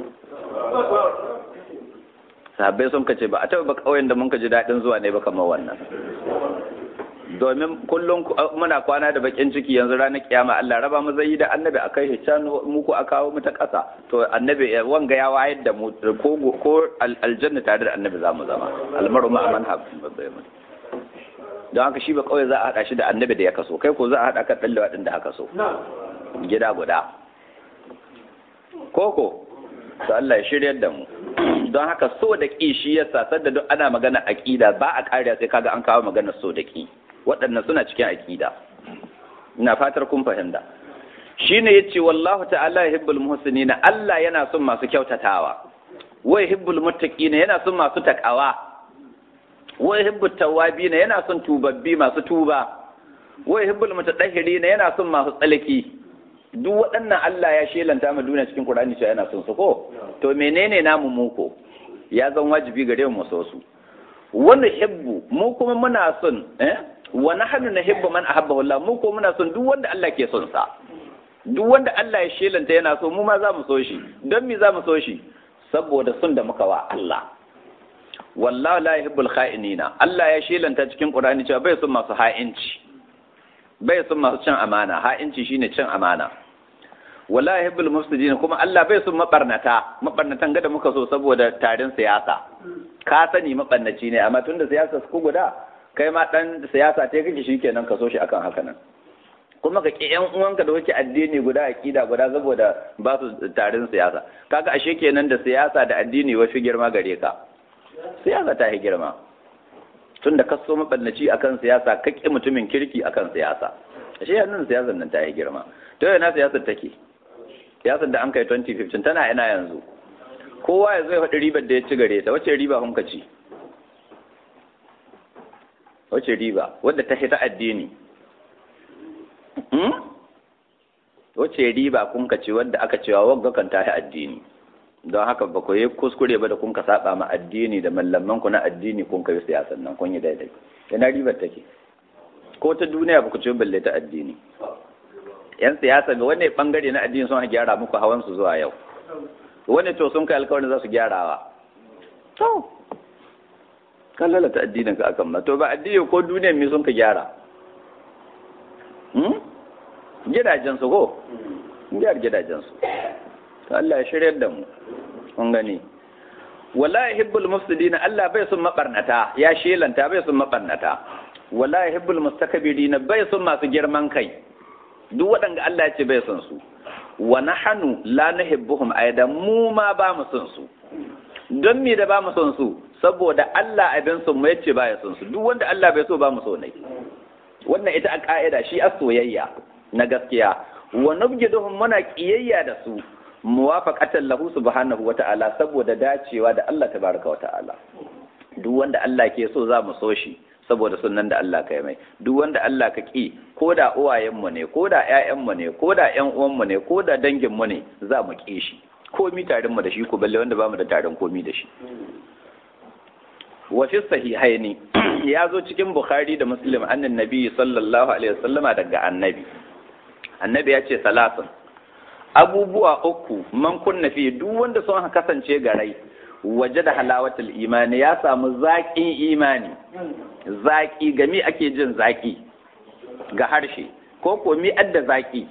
sahabbai sun kace ba a taba ba kauyen da mun ka ji dadin zuwa ne ba kamar wannan domin kullum muna kwana da bakin ciki yanzu ranar kiyama Allah raba mu zai da annabi akai hican muku a kawo mu ta kasa to annabi wanga ya wayar da mu ko ko aljanna tare da annabi zamu zama almaru ma aman don haka shi ba kawai za a hada shi da annabi da ya kaso kai ko za a hada ka dallawa din da haka so gida guda koko to Allah ya shiryar da mu don haka so da ƙi shi ya sasar da duk ana magana aƙida ba a kariya sai kaga an kawo magana so da ƙi waɗannan suna cikin aƙida ina fatar kun fahimta shine yace wallahu ta'ala yuhibbul muhsinina Allah yana son masu kyautatawa wa yuhibbul muttaqina yana son masu takawa wa yuhibbu tawwabina yana son tubabbi masu tuba wa yuhibbul mutatahhirina yana son masu tsalki duk waɗannan Allah ya shelanta mu duniya cikin Qur'ani cewa yana son su ko to menene namu mu ko ya zan wajibi gare mu so su wa nuhibbu mu kuma muna son eh wa nahnu nuhibbu man ahabbahu Allah mu ko muna son duk wanda Allah ke son sa duk wanda Allah ya shelanta yana so mu ma za mu so shi don me za mu so shi saboda son da muka wa Allah wallahu la yuhibbul kha'inina Allah ya shelanta cikin Qur'ani cewa bai son masu ha'inci bai son masu cin amana ha'inci shine cin amana wala yuhibbul mufsidin kuma Allah bai son mabarnata mabarnatan ga da muka so saboda tarin siyasa ka sani mabarnaci ne amma tunda siyasa su guda kai ma dan siyasa te kake shikenan ka so shi akan haka nan kuma ka ki yan uwanka da kuke addini guda akida guda saboda ba su tarin siyasa kaga ashe kenan da siyasa da addini wafi girma gare ka siyasa ta yi girma tun da kaso maballaci akan siyasa ka ƙi mutumin kirki akan siyasa ashe yanzu siyasar nan ta yi girma to yana siyasar take siyasar da an kai 2015 tana ina yanzu kowa ya zai faɗi ribar da ya ci gare ta wace riba kun ka ci wace riba wadda ta ta addini wace riba kun ka ci wadda aka cewa wagga kan ta addini don haka ba ku yi kuskure ba da kun ka saba ma addini da mallaman ku na addini kun ka yi siyasan nan kun yi daidai yana ribar take ko ta duniya ba ku ci balle ta addini yan siyasa ga wani bangare na addini sun gyara muku hawan su zuwa yau wani to sun kai alkawarin za su gyarawa to kan lalata addinin ka akan ma to ba addini ko duniya me sun ka gyara gidajen su ko gyar gidajen su Allah ya shiryar da mu kun gani wala yuhibbul mufsidina Allah bai son mabarnata ya shelanta bai son mabarnata wala yuhibbul mustakbirina bai son masu girman kai duk waɗanda Allah ya ce bai son su wa nahnu la nuhibbuhum aidan mu ma ba mu son su don me da ba mu son su saboda Allah abin son mu yace ba ya son su duk wanda Allah bai so ba mu so ne wannan ita a ka'ida shi a soyayya na gaskiya wa nubgiduhum muna kiyayya da su muwafaqatan lahu subhanahu wata'ala saboda dacewa da Allah tabaraka wata'ala duk wanda Allah ke so za mu so shi saboda sunan da Allah ka yi mai duk wanda Allah ka ki ko da uwayenmu ne ko da ƴaƴanmu ne ko da ƴan uwanmu ne ko da danginmu ne za mu ki shi komi tarin mu da shi ko balle wanda bamu da tarin komi da shi wa fi sahihaini ya zo cikin bukhari da muslim annan nabi sallallahu alaihi wasallama daga annabi annabi ya ce salasun abubuwa uku man kunna fi duk wanda sun kasance garai waje da halawatul imani ya samu zaƙin imani zaƙi ga mi ake jin zaƙi ga harshe ko ko mi adda zaƙi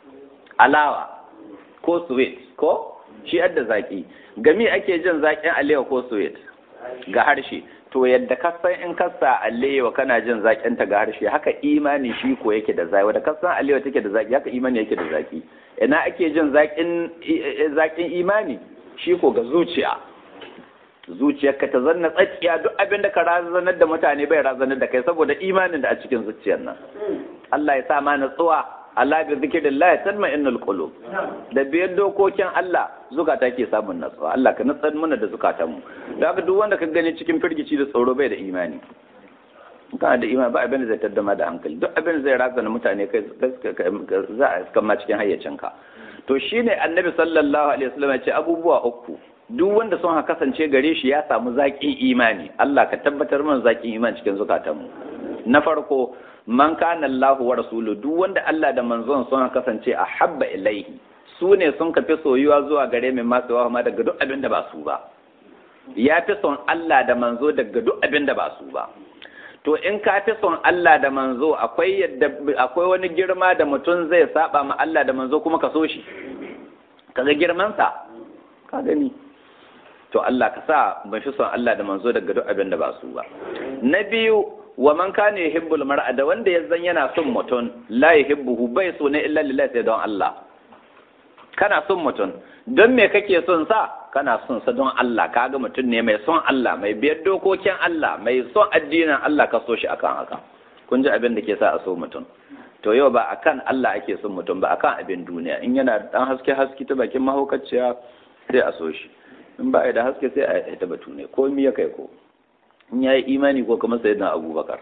alawa ko sweet ko shi adda zaƙi ga mi ake jin zaƙin alewa ko sweet ga harshe to yadda ka san in ka sa alewa kana jin zaƙin ta ga harshe haka imani shi ko yake da zaƙi wanda ka san alewa take da zaƙi haka imani yake da zaƙi ina ake jin zaƙin zaƙin imani shi ko ga zuciya zuciyarka ta zanna tsakiya duk abin da ka razanar da mutane bai razanar da kai saboda imanin da a cikin zuciyar nan Allah ya sa ma natsuwa Allah bi zikrillah tanma innal qulub da biyar dokokin Allah zukata ke samun natsuwa Allah ka natsar mana da zukatanmu da haka duk wanda ka gani cikin firgici da tsoro bai da imani kana da imani ba abin da zai taddama da hankali duk abin da zai razana mutane kai za a kama cikin hayyacinka to shine annabi sallallahu alaihi wasallam ya ce abubuwa uku duk wanda sun ha kasance gare shi ya samu zaƙin imani Allah ka tabbatar mana zaƙin imani cikin zukatanmu na farko man kana Allahu wa rasulu duk wanda Allah da manzon sun ha kasance a habba ilaihi su ne sun kafi soyuwa zuwa gare mai masu yawa ma daga duk abin da ba su ba ya fi son Allah da manzo daga duk abin da ba su ba to in ka fi son Allah da manzo akwai yadda akwai wani girma da mutum zai saba ma Allah da manzo kuma ka so shi kaga girman sa ka gani to Allah ka sa ban fi son Allah da manzo daga duk abin da ba su ba na biyu wa man kana yuhibbul mar'a da wanda ya zan yana son mutum la yuhibbuhu bai so ne illa lillahi sai don Allah kana son mutum don me kake son sa kana son sa don Allah kaga mutum ne mai son Allah mai biyar dokokin Allah mai son addinin Allah ka so shi akan haka kun ji abin da ke sa a so mutum to yau ba akan Allah ake son mutum ba akan abin duniya in yana dan haske haske ta bakin mahaukaciya sai a so shi in ba da haske sai a ita batu ne ko mi ya kai ko in ya yi imani ko kuma sayyidina abubakar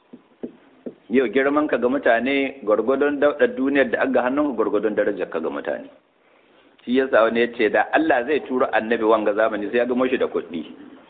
yau girman ka ga mutane gwargwadon daudar duniyar da aga hannun gwargwadon darajar ka ga mutane shi yasa wani ya ce da Allah zai turo annabi wanga zamani sai ya gamo shi da kuɗi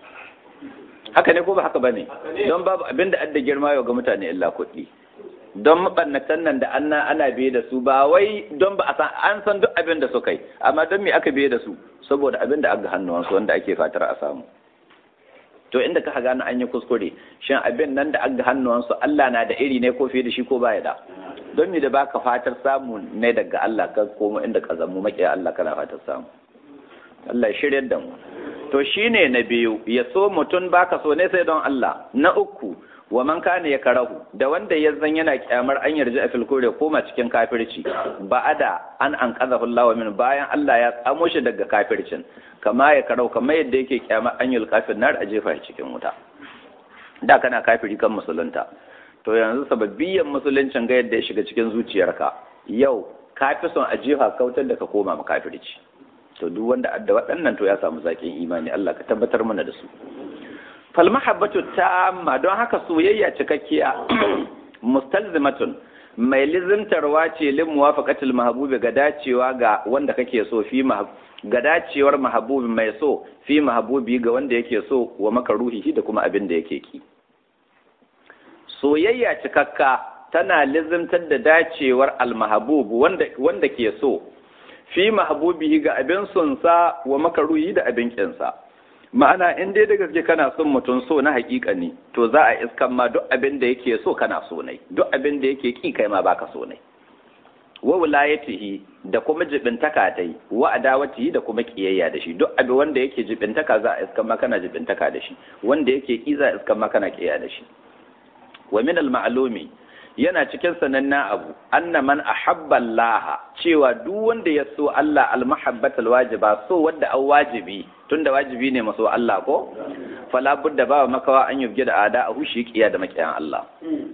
haka ne ko ba haka bane don babu abin da adda girma yau ga mutane illa kuɗi don mabannatan nan da ana ana biye da su ba wai don ba a san an san duk abin da suka yi amma don me aka biye da su saboda abin da aka hannuwansu wanda ake fatar a samu to inda ka gano an yi kuskure shin abin nan da aka hannuwansu Allah na da iri ne ko fiye da shi ko baya da don me da baka fatar samu ne daga Allah ka komo inda ka zamu makiya Allah kana fatar samu Allah ya shiryar da mu to shine na biyu ya so mutum baka so ne sai don Allah na uku wa man kana ya karahu da wanda ya zan yana kyamar an yarda a filkore koma cikin kafirci ba ada an an kazahu Allah min bayan Allah ya tsamo shi daga kafircin kama ya karahu kamar yadda yake kyamar an yul kafir nar a jefa cikin wuta da kana kafiri kan musulunta to yanzu sababbiyan musuluncin ga yadda ya shiga cikin zuciyarka yau ka fi son a jefa kautar da ka koma ma kafirci to duk wanda adda waɗannan to ya samu zaƙin imani Allah ka tabbatar mana da su falmahabbatu ta'amma don haka soyayya cikakkiya mustalzimatun mai lizimtarwa ce lin muwafaqatil mahbubi ga dacewa ga wanda kake so fi ga dacewar mahbubi mai so fi mahbubi ga wanda yake so wa makaruhi da kuma abin da yake ki soyayya cikakka tana lizimtar da dacewar almahbub wanda wanda ke so fi mahbubihi ga abin sonsa wa makaruhi da abin kinsa ma'ana in dai da gaske kana son mutum so na hakika ne to za a iskan ma duk abin da yake so kana so ne duk abin da yake ki kai ma baka so ne wa wilayatihi da kuma jibintaka dai wa adawatihi da kuma kiyayya da shi duk abin wanda yake jibintaka za a iskan ma kana jibintaka da shi wanda yake ki za a iskan ma kana kiyaya da shi wa min al ma'lumi yana cikin sanannen abu anna man ahabba Allah cewa duk wanda ya so Allah almahabbatal wajiba so wanda an wajibi tunda wajibi ne maso Allah ko fala budda ba makawa an yubge da ada a hushi kiya da makiyan Allah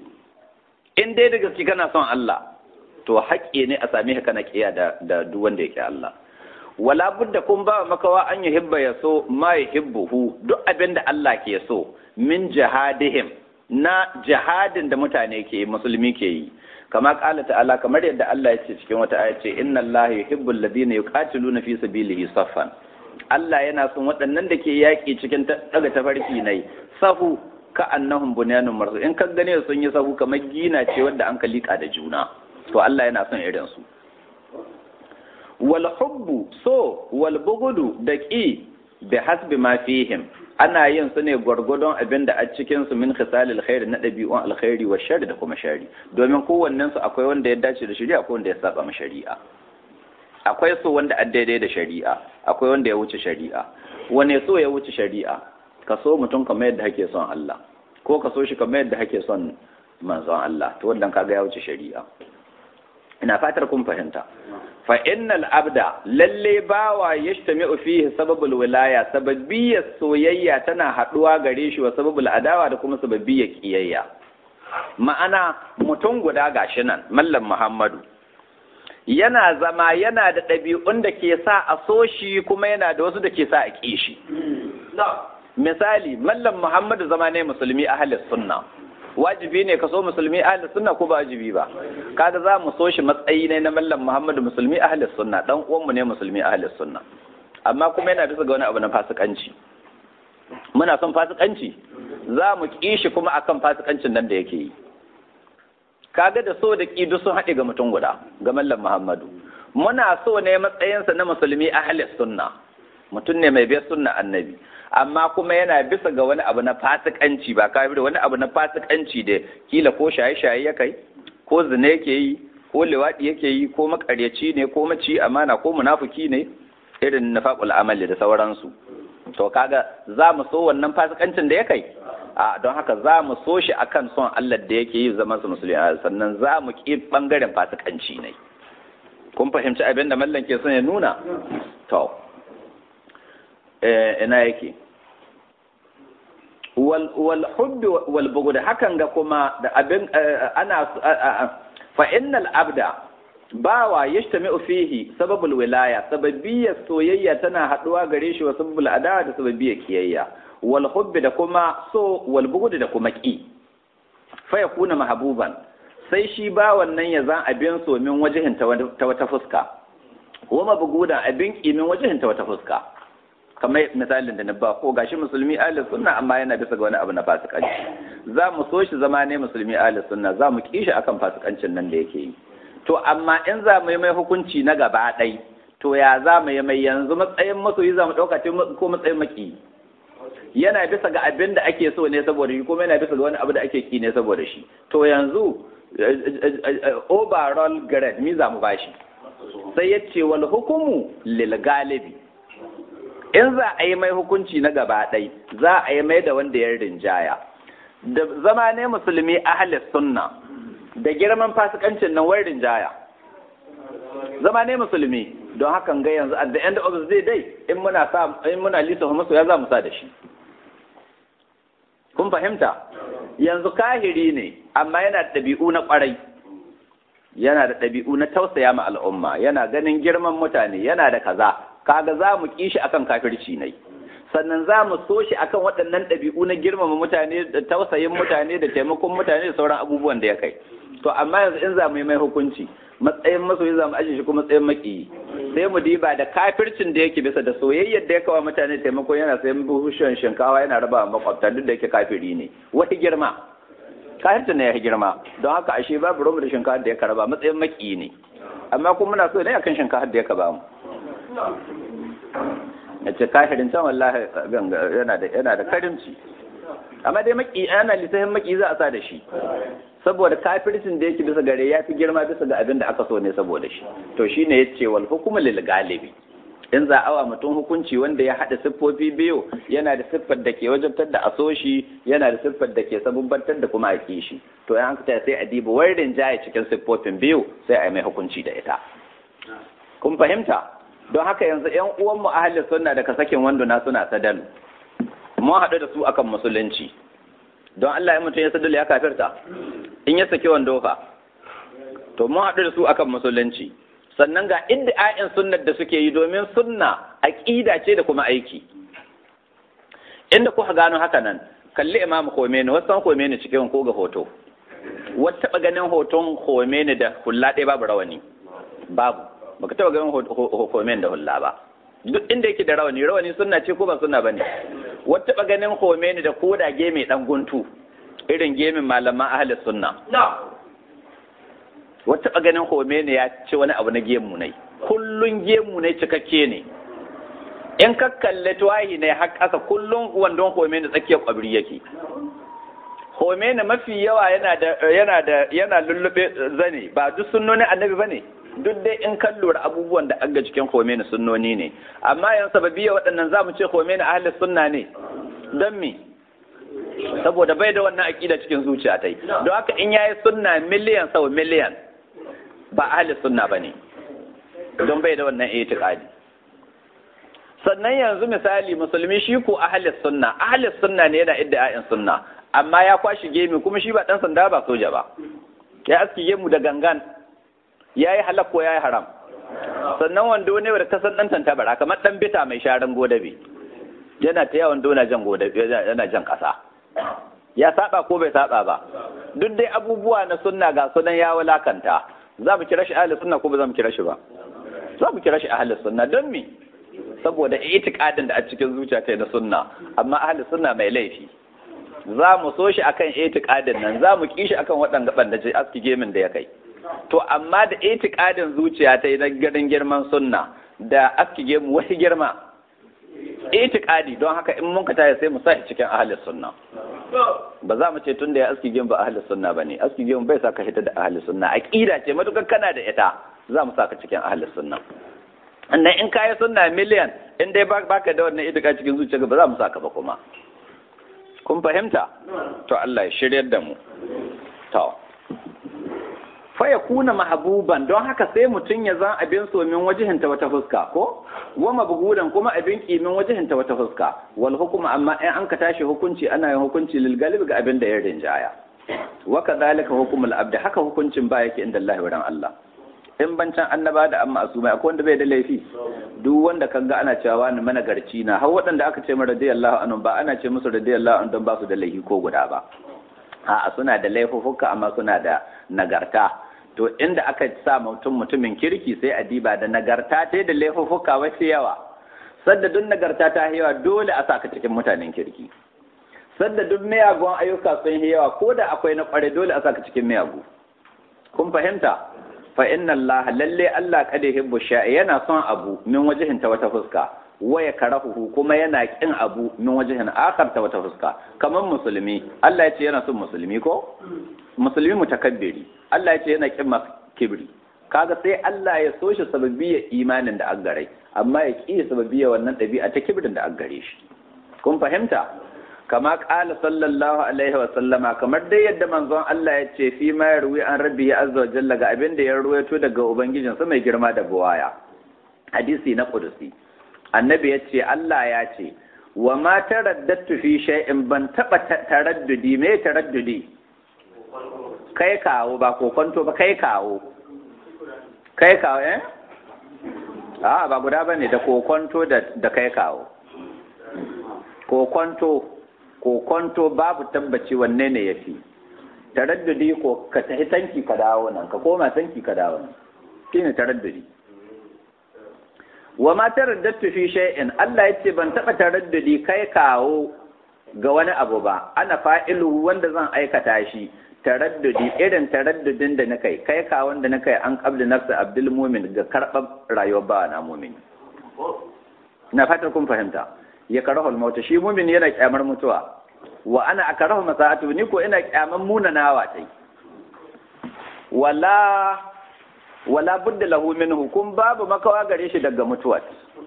in dai da gaske kana son Allah to haƙƙi ne a same ka kana kiya da da duk wanda yake Allah wala budda kun ba makawa an yuhibba ya so ma yuhibbuhu duk abin da Allah ke so min jihadihim na jihadin da mutane ke musulmi ke yi kama kala ta'ala kamar yadda Allah ya ce cikin wata aya ce inna Allah yuhibbul ladina yuqatiluna fi sabilihi saffan Allah yana son waɗannan da ke yaƙi cikin daga tafarki nai sahu ka annahum bunyanun marsu in ka gane sun yi sahu kamar gina ce wadda an ka liƙa da juna to Allah yana son irin su wal hubbu so wal bugudu da ƙi bi hasbi ma fihim ana yin su ne gwargwadon abin da a cikin su min khisalil khairi na ɗabi'un alkhairi wa shari da kuma shari domin kowannen su akwai wanda ya dace da shari'a akwai wanda ya saba ma shari'a akwai so wanda a daidai da shari'a akwai wanda ya wuce shari'a wane so ya wuce shari'a ka so mutum kamar yadda kake son Allah ko ka so shi kamar yadda kake son manzon Allah to wannan kaga ya wuce shari'a ina fatar kun fahimta fa innal abda lalle bawa yajtami'u fihi sababul wilaya sababiyyar soyayya tana haduwa gare shi wa sababul adawa da kuma sababiyyar kiyayya ma'ana mutum guda gashi nan mallam muhammadu yana zama yana da ɗabi'un da ke sa a so shi kuma yana da wasu da ke sa a ƙi shi misali mallam muhammadu zama ne musulmi ahalis sunna wajibi ne ka so musulmi ahli sunna ko ba wajibi ba kaga za mu so shi matsayi ne na mallam muhammadu musulmi ahli sunna dan uwan mu ne musulmi ahli sunna amma kuma yana bisa ga wani abu na fasikanci muna son fasikanci za mu ki shi kuma akan fasikancin nan da yake yi kaga da so da ki duk sun haɗe ga mutum guda ga mallam muhammadu muna so ne matsayinsa na musulmi ahli sunna mutum ne mai biyar sunna annabi amma kuma yana bisa ga wani abu na fasikanci ba kafir wani abu na fasikanci da kila ko shaye-shaye ya kai ko zina yake yi ko liwaɗi yake yi ko makaryaci ne ko maci amana ko munafuki ne irin nafaqul amali da sauransu to kaga za mu so wannan fasikancin da ya kai a don haka za mu so shi akan son Allah da yake yi zaman su musulmi sannan za mu ki bangaren fasikanci ne kun fahimci abin da mallan ke son ya nuna to ina yake wal hubbi wal bugud hakan ga kuma da abin ana fa innal abda bawa yajtami'u fihi sababul wilaya sababiyyar soyayya tana haduwa gare shi wa sababul adawa da sababiyyar kiyayya wal hubbi da kuma so wal bughd da kuma ki fa yakuna mahbuban sai shi ba wannan ya zan abin so min wajihin ta wata fuska wa mabgudan abin ki min wajihin ta wata fuska kamar misalin da na ba ko gashi musulmi ahli sunna amma yana bisa ga wani abu na fasikanci za mu so shi zama ne musulmi ahli sunna za mu kishi akan fasikancin nan da yake yi to amma in za mu yi mai hukunci na gaba ɗai to ya za mu yi mai yanzu matsayin masoyi za mu ɗauka ko matsayin maki yana bisa ga abin da ake so ne saboda shi kuma yana bisa ga wani abu da ake ki ne saboda shi to yanzu overall grade mi za mu bashi sai ya ce wal hukumu lil galibi in za a yi mai hukunci na gaba ɗai za a yi mai da wanda ya rinjaya da zama ne musulmi ahalis sunna da girman fasikancin nan wai rinjaya zama ne musulmi don hakan ga yanzu at the end of the day in muna sa in muna lisa musu ya za mu sa da shi kun fahimta yanzu kahiri ne amma yana da ɗabi'u na ƙwarai yana da ɗabi'u na tausaya ma al'umma yana ganin girman mutane yana da kaza kaga za mu ƙi shi akan kafirci ne sannan za mu so shi akan waɗannan ɗabi'u na girmama mutane da tausayin mutane da taimakon mutane da sauran abubuwan da ya kai to amma yanzu in za mu yi mai hukunci matsayin masoyi za mu ajiye shi kuma matsayin maƙiyi sai mu diba da kafircin da yake bisa da soyayyar da ya kawo mutane taimako yana sayan buhushen shinkawa yana raba makwabta duk da yake kafiri ne wata girma kafircin ne ya girma don haka ashe babu romu da shinkawa da ya karaba matsayin maƙiyi ne amma kuma muna so ne akan shinkawa da ya kaba mu ya ce kafirin can wallahi yana da yana da karimci amma dai maki ana lisahin maki za a sa da shi saboda kafircin da yake bisa gare ya fi girma bisa ga abin da aka so ne saboda shi to shine yace wal hukmu lil galibi in za awa mutum hukunci wanda ya haɗa siffofi biyu yana da siffar da ke wajabtar da aso shi yana da siffar da ke sabubbantar da kuma ake shi to yan haka sai a diba warin jaye cikin siffofin biyu sai a yi mai hukunci da ita kun fahimta don haka yanzu yan uwan mu ahli sunna daga sakin wanduna suna sadalu mun haɗu da su akan musulunci don Allah ya mutum ya sadalu ya kafirta in ya saki wando fa to mun haɗu da su akan musulunci sannan ga ayin sunnar da suke yi domin sunna aqida ce da kuma aiki inda kuka gano haka nan kalli imam Khomeini wasan Khomeini cikin ko ga hoto wata taɓa ganin hoton Khomeini da hulla ɗaya babu rawani babu baka taɓa ganin Khomeini da hulla ba duk inda yake da rawani rawani sunna ce ko ba sunna bane wata taɓa ganin Khomeini da koda geme dan guntu irin gemin malaman ahli sunna wata taɓa ganin Khomeini ya ce wani abu na gemu ne kullun gemu ne cikakke ne in ka kalle tuwahi ne har ƙasa kullun wandon Khomeini tsakiyar kwabri yake Khomeini mafi yawa yana da yana da yana lullube zane ba duk sunnoni annabi bane duk dai in kan lura abubuwan da aga cikin Khomeini sunnoni ne amma yan sababiyya waɗannan zamu ce Khomeini ahli sunna ne don me saboda bai da wannan aqida cikin zuciya tai don haka in yayi sunna miliyan sau miliyan ba ahli sunna bane don bai da wannan itiqadi sannan yanzu misali musulmi shi ko ahli sunna ahli sunna ne yana idda'in sunna amma ya kwashi gemi kuma shi ba dan sanda ba soja ba ya aski gemu da gangan yayi halak ko yayi haram sannan wando ne da kasan dan tantabara kamar dan bita mai sharan godabe yana ta yawan dona jan godabe yana jan kasa ya saba ko bai saba ba duk dai abubuwa na sunna ga sunan ya wulakanta za mu kira shi ahli sunna ko ba za mu kira shi ba za mu kira shi ahli sunna don me saboda itikadin da a cikin zuciya ta na sunna amma ahli sunna mai laifi za mu so shi akan itikadin nan za mu ki shi akan waɗanda banda ce aski gemin da ya kai to amma da itikadin zuciya ta na garin girman sunna da aski gemu wani girma itikadi don haka in mun ka taya sai mu sa shi cikin ahli sunna ba za mu ce tun da ya aski gemu ba ahli sunna bane aski gemu bai sa ka hita da ahli sunna aqida ce matukar kana da ita za mu sa ka cikin ahli sunna annan in kayi sunna miliyan in dai baka da wannan itika cikin zuciya ba za mu saka ba kuma kun fahimta to Allah ya shiryar da mu to fa yakuna mahbuban don haka sai mutun ya zan abin so min wajihin ta wata fuska ko wa mabgudan kuma abin kimin wajihin ta wata fuska wal hukuma amma in an ka tashi hukunci ana yin hukunci lil galib ga abin da ya rinjaya wa kadhalika hukumul abd haka hukuncin ba yake inda Allah wurin Allah in bancan annaba da amma asumai akwai wanda bai da laifi duk wanda kaga ana cewa wani managarci na har waɗanda aka ce mara radiyallahu anhu ba ana ce musu radiyallahu anhu don ba su da laifi ko guda ba a'a suna da laifuffuka amma suna da nagarta to inda aka sa mutum mutumin kirki sai a diba da nagarta ta da laifuffuka wasu yawa sadda duk nagarta ta yawa dole a saka cikin mutanen kirki sadda duk miyagun ayyuka sun yi yawa ko da akwai na kware dole a saka cikin miyagu kun fahimta fa inna Allah lalle Allah kada yuhibbu sha'i yana son abu min wajihin ta wata fuska wa ya karahu kuma yana kin abu min wajihin akhar ta wata fuska kamar musulmi Allah ya ce yana son musulmi ko musulmi mutakabbiri Allah ya ce yana kin kibri kaga sai Allah ya so shi sababiyar imanin da an gare amma ya ƙi sababiyar wannan ɗabi'a ta kibrin da an gare shi kun fahimta kama ƙala sallallahu alaihi wa sallama kamar dai yadda manzon Allah ya ce fi ma ya ruwi an rabbi ya azza wa jalla ga abin da ya ruwaito daga ubangijin sa mai girma da buwaya hadisi na kudusi annabi ya ce Allah ya ce wa ma taraddatu fi shay'in ban taba taraddudi me taraddudi kai kawo ba kokonto ba kai kawo kai kawo eh a ba guda bane da kokonto da da kai kawo kokonto kokonto babu tabbaci wanne ne yafi taraddudi ko ka tafi tanki ka dawo nan ka koma tanki ka dawo nan shine taraddudi wa ma taraddatu fi shay'in Allah yace ban taba taraddudi kai kawo ga wani abu ba ana fa'ilu wanda zan aikata shi taraddudi irin taraddudin da na kai kai ka wanda na kai an qabli nafsi abdul mumin ga karɓar rayuwar ba na mumin na fatar kun fahimta ya karahu al shi mumin yana kyamar mutuwa wa ana akarahu masa'atu ni ko ina kyaman munanawa tai wala wala budda lahu minhu kun babu makawa gare shi daga mutuwa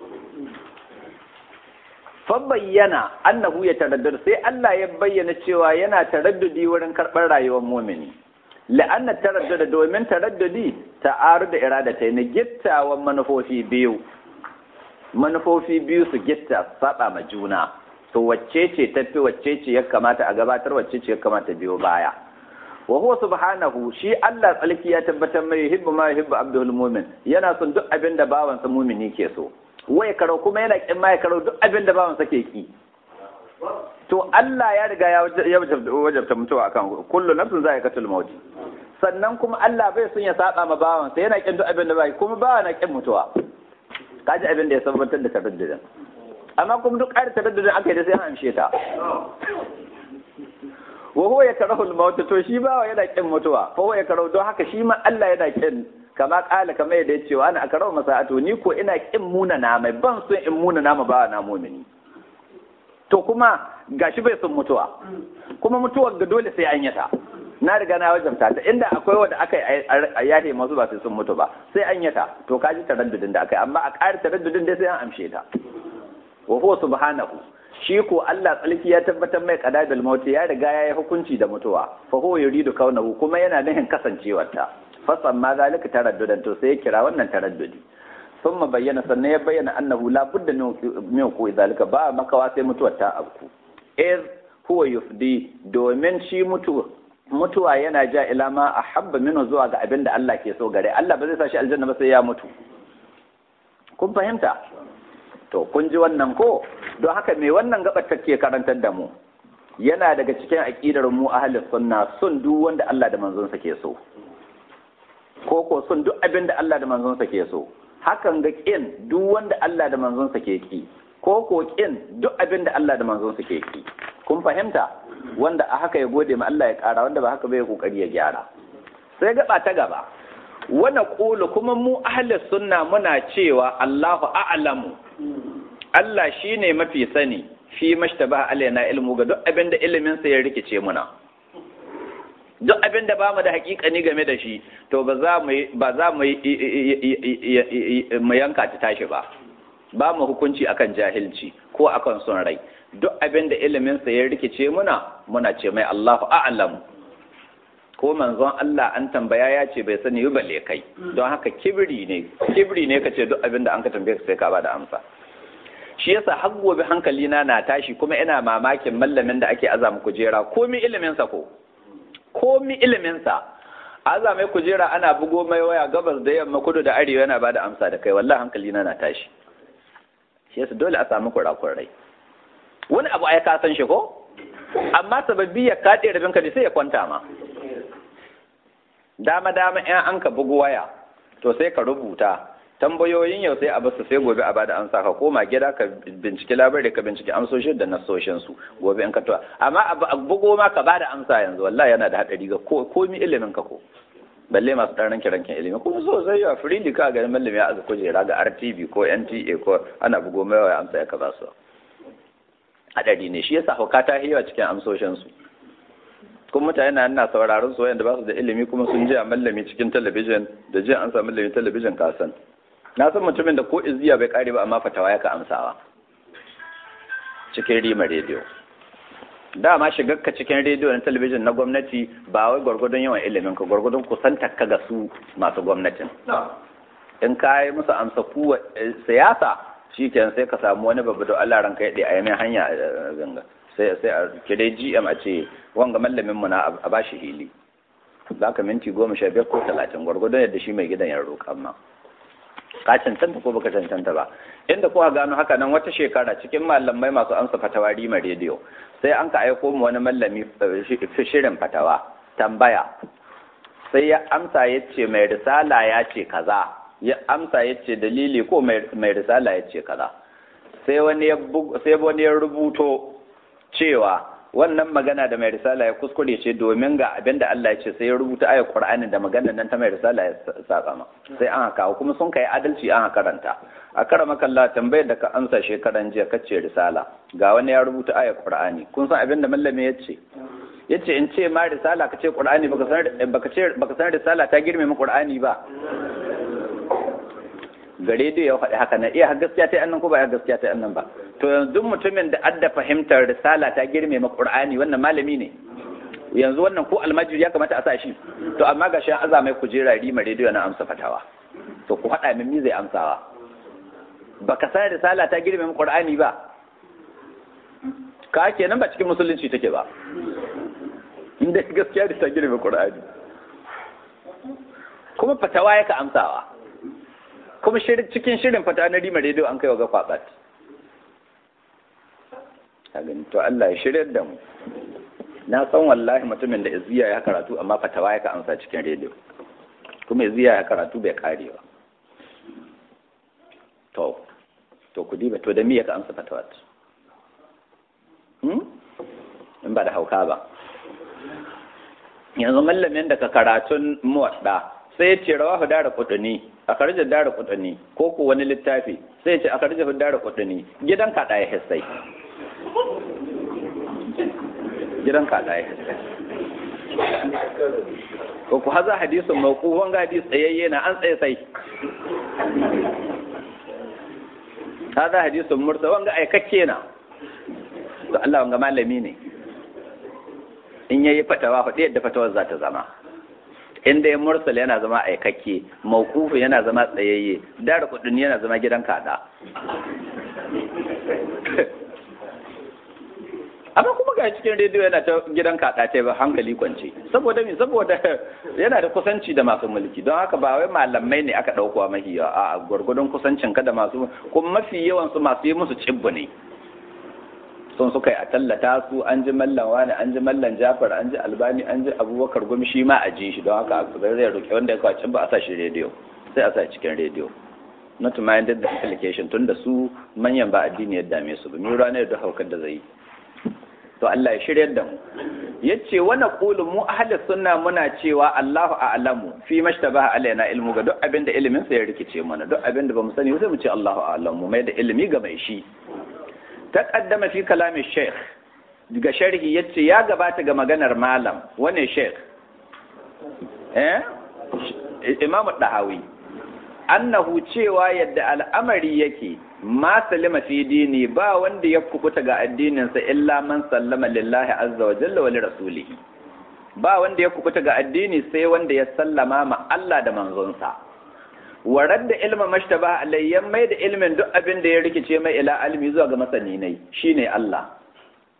bayyana annahu ya taraddud sai Allah ya bayyana cewa yana taraddudi wurin karɓar rayuwar mumini la'anna taraddud domin taraddudi ta'aru da irada ta ne gittawan manufofi biyu manufofi biyu su gitta saba ma juna to wacce ce tafi wacce ce ya kamata a gabatar wacce ce ya kamata biyo baya wa huwa subhanahu shi Allah tsalki ya tabbatar mai yuhibbu ma yuhibbu abdul mu'min yana son duk abin da bawansa mumini ke so wai karo kuma yana kin ma ya karo duk abin da bawansa ke ki to Allah ya riga ya wajabta mutuwa akan kullu nafsin za'iqatul maut sannan kuma Allah bai son ya saba ma bawansa yana kin duk abin da bai kuma bawa na kin mutuwa kaji abin da ya sabbatar da taraddudin amma kuma duk ƙarin taraddudin aka yi da sai an amshe ta wa huwa yakrahu al-maut to shi bawa yana kin mutuwa fa huwa yakrahu don haka shi ma Allah yana kin kama kala kama yadda ya ce wa ana akarau masa'atu ni ko ina kin muna na mai ban son in muna na ba na mumini to kuma gashi bai son mutuwa kuma mutuwar ga dole sai an yata na riga na wajabta ta inda akwai wanda aka yi a yahe masu ba sai sun mutu ba sai an yata to ka ji taraddudin da aka yi amma a ƙari taraddudin dai sai an amshe ta wa huwa subhanahu shi ko Allah tsalki ya tabbatar mai qadadul maut ya riga ya yi hukunci da mutuwa fa huwa yuridu kaunahu kuma yana nufin kasancewarta fasan ma zalika taraddudan to sai ya kira wannan taraddudi thumma bayyana sannan ya bayyana annahu la budda min ku zalika ba makawa sai mutuwar ta abku iz huwa yufdi domin shi mutuwa mutuwa yana ja ila ma ahabba minhu zuwa ga abin da Allah ke so gare Allah ba zai sa shi aljanna ba sai ya mutu kun fahimta to kun ji wannan ko don haka me wannan gabar take karantar da mu yana daga cikin aqidar mu ahlus sunna sun duk wanda Allah da manzon sa ke so ko ko sun duk abin da Allah da manzonsa ke so hakan ga kin duk wanda Allah da manzonsa ke ki ko ko kin duk abin da Allah da manzonsa ke ki kun fahimta wanda a haka ya gode ma Allah ya kara wanda ba haka bai kokari ya gyara sai gaba ta gaba wana kulu kuma mu ahli sunna muna cewa Allahu a'lamu Allah shine mafi sani fi mashtaba alaina ilmu ga duk abin da ilimin sa ya rikice muna duk abin da bamu da hakikani game da shi to ba za mu ba za mu mu yanka ta tashi ba ba mu hukunci akan jahilci ko akan son rai duk abin da ilimin sa ya rikice muna muna ce mai Allahu a'lam ko manzon Allah an tambaya ya ce bai sani ba balle kai don haka kibri ne kibri ne kace duk abin da an ka tambaye sai ka ba da amsa shi yasa har gobe hankali na na tashi kuma ina mamakin mallamin da ake azama kujera komi ilimin sa ko komi iliminsa aza mai kujera ana bugo mai waya gabas da yamma kudu da arewa yana bada amsa da kai wallahi hankali na na tashi shi yasa dole a samu kurakurai wani abu ai ka san shi ko amma sababbi ya kaɗe rabin ka sai ya kwanta ma dama dama in an ka bugu waya to sai ka rubuta tambayoyin yau sai a basu sai gobe a bada amsa ka koma gida ka binciki labarai ka binciki amsoshin da nasoshin su gobe in ka to amma a bugo ma ka bada amsa yanzu wallahi yana da hadari ga komi ilimin ka ko balle masu ɗan ranke ranken ilimi kuma so sai ya freely ka ga mallami ya azu kujera ga RTV ko NTA ko ana bugo mai waya amsa ya ka ba su hadari ne shi yasa hauka ta hiyawa cikin amsoshin su kuma mutane na ina sauraron su wayanda ba su da ilimi kuma sun ji a mallami cikin talabijin da ji an sa mallami talabijin kasan na san mutumin da ko izziya bai kare ba amma fatawa ya ka amsawa cikin rima rediyo dama shigarka cikin rediyo na talabijin na gwamnati ba wai gwargwadon yawan ilimin ka gwargwadon kusantar ka ga su masu gwamnatin in ka yi musu amsa kuwa siyasa shi kenan sai ka samu wani babu da Allah ranka ya a yamin hanya a ganga sai sai a kire GM a ce wanga mallamin mu na a bashi hili za ka minti goma sha biyar ko talatin gwargwadon yadda shi mai gidan ya roƙa ma ka cancanta ko baka cancanta ba inda kuka gano haka nan wata shekara cikin malamai masu amsa fatawa rima rediyo sai an ka aiko mu wani mallami shirin fatawa tambaya sai ya amsa ya ce mai risala ya ce kaza ya amsa ya ce dalili ko mai risala ya ce kaza sai wani ya rubuto cewa wannan magana da mai risala ya kuskure ce domin ga abin da Allah ya ce sai ya rubuta ayar Qur'ani da maganar nan ta mai risala ya saba ma sai an haka kuma sun kai adalci an karanta a karama kalla tambayar da ka amsa shekaran jiya kace risala ga wani ya rubuta ayar Qur'ani kun san abin da mallami ya ce yace in ce ma risala kace Qur'ani baka san baka ce baka san risala ta girme mu Qur'ani ba gare da ya faɗi haka na iya gaskiya ta annan ko ba gaskiya ta annan ba to yanzu mutumin da adda fahimtar risala ta girme ma qur'ani wannan malami ne yanzu wannan ko almajiri ya kamata a sa shi to amma ga shi aza mai kujera rima rediyo na amsa fatawa to ku haɗa min mi zai amsawa baka san risala ta girme ma qur'ani ba ka kenan ba cikin musulunci take ba inda gaskiya da ta girme qur'ani kuma fatawa yaka amsawa kuma cikin shirin fata na rima rediyo an kai wa gafa bat to Allah ya shirya da mu na san wallahi mutumin da iziya ya karatu amma fatawa ya ka amsa cikin rediyo kuma iziya ya karatu bai kare ba to to ku diba to da me ya ka amsa fatawa hmm in ba da hauka ba yanzu mallamin da ka karatun muwadda sai ya ce rawahu dara kudani a karjar dara kudani ko ko wani littafi sai ya ce a karjar dara kudani gidan kaɗa ya hissai gidan kaɗa ya hissai ko ku haza hadisun mawqufan ga hadis tsayayye na an tsaye sai haza hadisun mursa wanga aikakke na to Allah wanga malami ne in yayi fatawa fa yadda fatawar za ta zama inda ya mursal yana zama aikakke mawkufu yana zama tsayayye dara kudin yana zama gidan kada amma kuma ga cikin rediyo yana ta gidan kada ce ba hankali kwance saboda me saboda yana da kusanci da masu mulki don haka ba wai malamai ne aka dauko mafi yawa a gwargwadon kusancin ka da masu kuma mafi yawan su masu yi musu cibbu ne sun suka yi a tallata su an ji mallan wani an ji mallan jafar an ji albani an ji abubakar gumi shi ma a ji shi don haka zai roƙi wanda ya kwaci ba a sa shi rediyo sai a sa cikin rediyo not minded the application tun da su manyan ba addini ya dame su ba ni ranar da haukar da zai yi to Allah ya shiryar da mu yace wa naqulu mu ahli sunna muna cewa Allahu a'lamu fi mashtabaha alaina ilmu ga duk abin da ilimin sa ya rikice mana duk abin da bamu sani sai mu ce Allahu a'lamu mai da ilimi ga mai shi taqaddama fi kalamin sheikh daga sharhi yace ya gabata ga maganar malam wane sheikh eh imam dahawi annahu cewa yadda al'amari yake ma salima fi dini ba wanda ya kubuta ga addininsa illa man sallama lillahi azza wa jalla wa li rasulihi ba wanda ya kubuta ga addini sai wanda ya sallama ma Allah da manzonsa warar da ilma mashtaba alayyan mai da ilmin duk abin da ya rikice mai ila almi zuwa ga masani ne shine Allah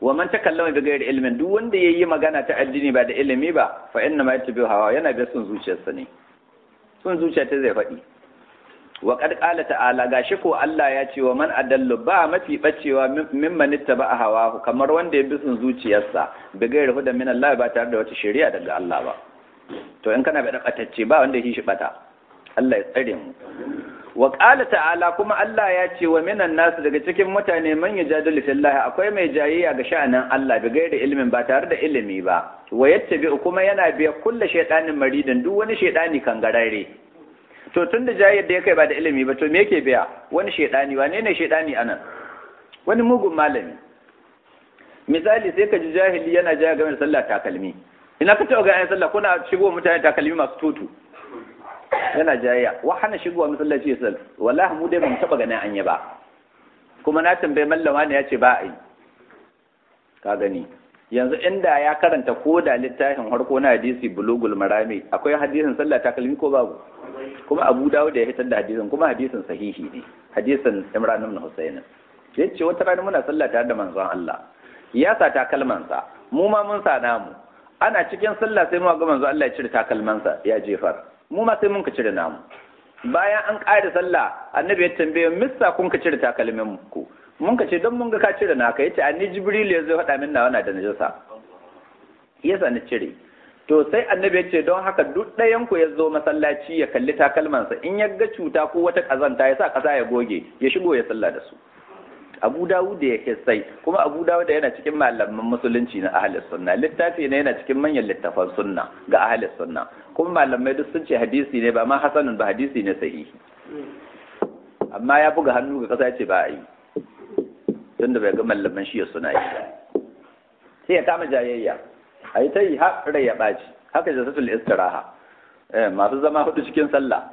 wa man takallama bi ghairi ilmin duk wanda yayi magana ta addini ba da ilimi ba fa inna ma yattabi'u hawa yana bi sun zuciyarsa ne sun zuciya ta zai faɗi wa qad qala ta'ala gashi ko Allah ya ce wa man adallu ba mafi bacewa mimman ittaba hawa kamar wanda ya bi sun zuciyarsa bi ghairi huda min Allah ba tare da wata shari'a daga Allah ba to in kana da batacce ba wanda yake shi bata Allah ya tsare mu wa qala ta'ala kuma Allah ya ce wa minan nasu daga cikin mutane man yajadilu fillahi akwai mai jayayya ga sha'anin Allah bi gairi ilimin ba tare da ilimi ba wa yattabi kuma yana biya kullu shaytanin maridin duk wani shaytani kangarare to tunda jayayyar da ya kai ba da ilimi ba to me yake biya wani shaytani wane ne shaytani anan wani mugun malami misali sai ka ji jahili yana jaya game da sallah takalmi ina ka taɓa ga ayan sallah kuna shigo mutane takalmi masu tutu yana jayayya wa hana shigowa masallaci ya sal wallahi mu dai ba mu taba ganin anya ba kuma na tambaye mallama ne ya ce ba a yi ka gani yanzu inda ya karanta ko da littafin harko na hadisi bulugul marami akwai hadisin sallah takalmi ko babu kuma abu dawud ya hitar da hadisin kuma hadisin sahihi ne hadisin imran ibn husayn ya ce wata rana muna sallah tare da manzon Allah ya sa takalmansa mu ma mun sa namu ana cikin sallah sai mu ga manzon Allah ya cire takalmansa ya jefar mu ma sai mun ka cire namu bayan an ƙare sallah annabi ya tambaye missa kun ka cire takalmin ku mun ka ce don mun ga ka cire naka yace anni jibril ya zo faɗa min nawa na da najasa yasa ni cire to sai annabi ya ce don haka duk ɗayan ku ya zo masallaci ya kalli takalmansa in ya ga cuta ko wata ƙazanta ya sa ƙasa ya goge ya shigo ya sallah da su abu dawud da ya sai kuma abu dawud yana cikin malaman musulunci na ahalis sunna littafi ne yana cikin manyan littafan sunna ga ahalis sunna kuma malamai duk sun ce hadisi ne ba ma hasanun ba hadisi ne sahihi amma ya buga hannu ga kasa ya ce ba a yi tunda bai ga malaman shi suna yi sai ya kama jayayya a yi ta yi har rai ya ɓaci haka jasatul istiraha masu zama hudu cikin sallah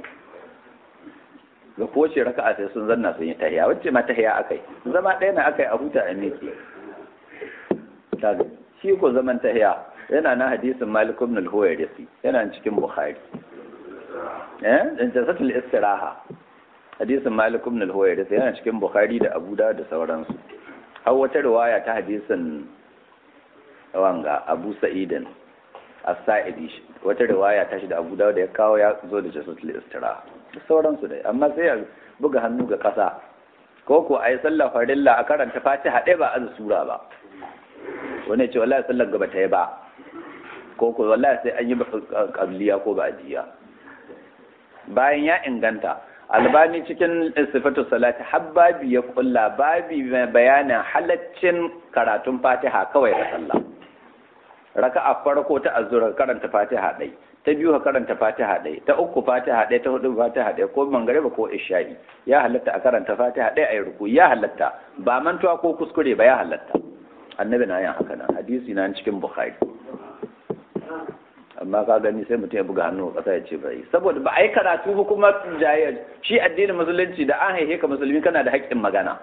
ga kowace raka'a sai sun zanna sun yi tahiya wacce ma tahiya akai zama ɗaya na akai a huta a miki shi ko zaman tahiya yana na hadisin Malik ibn al-Huwayrisi yana cikin Bukhari eh dan jasatul istiraha hadisin Malik ibn al-Huwayrisi yana cikin Bukhari da Abu Dawud da sauransu har wata riwaya ta hadisin wanga Abu Sa'idin as-Sa'idi wata riwaya ta shi da Abu Dawud da ya kawo ya zo da jasatul istiraha da sauransu dai amma sai ya buga hannu ga ƙasa ko ko a yi sallah farilla a karanta fatiha ɗaya ba azu sura ba wani ce wallahi sallar gaba ta yi ba ko ko wallahi sai an yi qabliya ko ba'diya bayan ya inganta albani cikin sifatu salati habbabi ya kulla babi mai bayanin halaccin karatun fatiha kawai da sallah raka'a farko ta azura karanta fatiha ɗai ta biyu ka karanta fatiha ɗai ta uku fatiha ɗai ta hudu fatiha ɗai ko mangariba ko isha'i ya halatta a karanta fatiha ɗai a yi ruku ya halatta ba mantuwa ko kuskure ba ya halatta annabi na yin haka nan hadisi na cikin bukhari amma ka gani sai mutum ya buga hannu a ƙasa ya ce bai saboda ba a yi karatu ba kuma jayayya shi addinin musulunci da an haihe ka musulmi kana da haƙƙin magana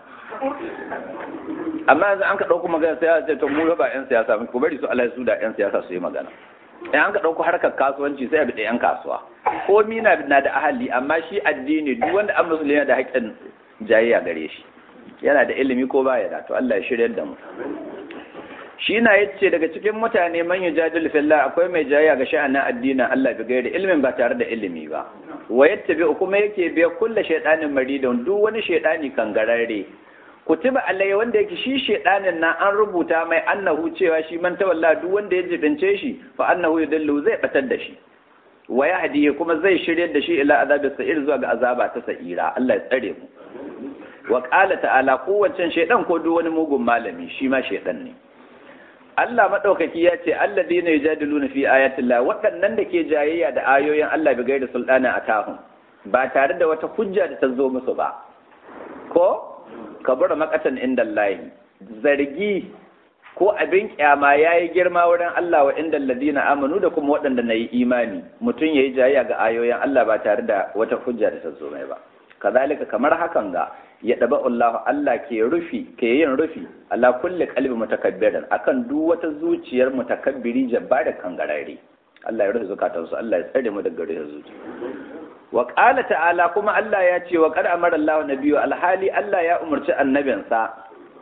amma yanzu an ka ɗauko magana sai ya ce to mu ba 'yan siyasa ku bari su Allah su da 'yan siyasa su yi magana in an ka ɗauko harkar kasuwanci sai a bi 'yan kasuwa ko mina na da ahali amma shi addini duk wanda an musulmi yana da haƙƙin jayayya gare shi yana da ilimi ko baya da to Allah ya shirya da mu shi na yace daga cikin mutane man yujadilu fillah akwai mai jayayya ga sha'anin addinin Allah bi gairi ilimin ba tare da ilimi ba wa yattabi kuma yake biya kulla shaydanin maridon duk wani shaydani kangararre kutiba alai wanda yake shi shedanin nan an rubuta mai annahu cewa shi man tawalla duk wanda ya jibince shi fa annahu yudallu zai batar da shi wa yahdi kuma zai shiryar da shi ila azabi sa'ir zuwa ga azaba ta sa'ira Allah ya tsare mu wa qala ta'ala kowace shedan ko duk wani mugun malami shi ma shedan ne Allah madaukaki ya ce alladheena yujadiluna fi ayatillah waɗannan da ke jayayya da ayoyin Allah bi gairi sultana atahum ba tare da wata hujja da ta zo musu ba ko kabura makatan inda Allah zargi ko abin kyama ya yi girma wurin Allah wa inda ladina amanu da kuma waɗanda na yi imani mutum ya yi jayayya ga ayoyin Allah ba tare da wata hujja da ta zo mai ba kazalika kamar hakan ga ya daba Allah Allah ke rufi ke yin rufi ala kulli qalbi mutakabbirin akan duk wata zuciyar mutakabbiri jabbara kangarare Allah ya rufe zukatansu Allah ya tsare mu daga rufe zuciya wa ƙala ta'ala kuma Allah ya ce wa ƙar amara Allah nabiyu alhali Allah ya umarci annabinsa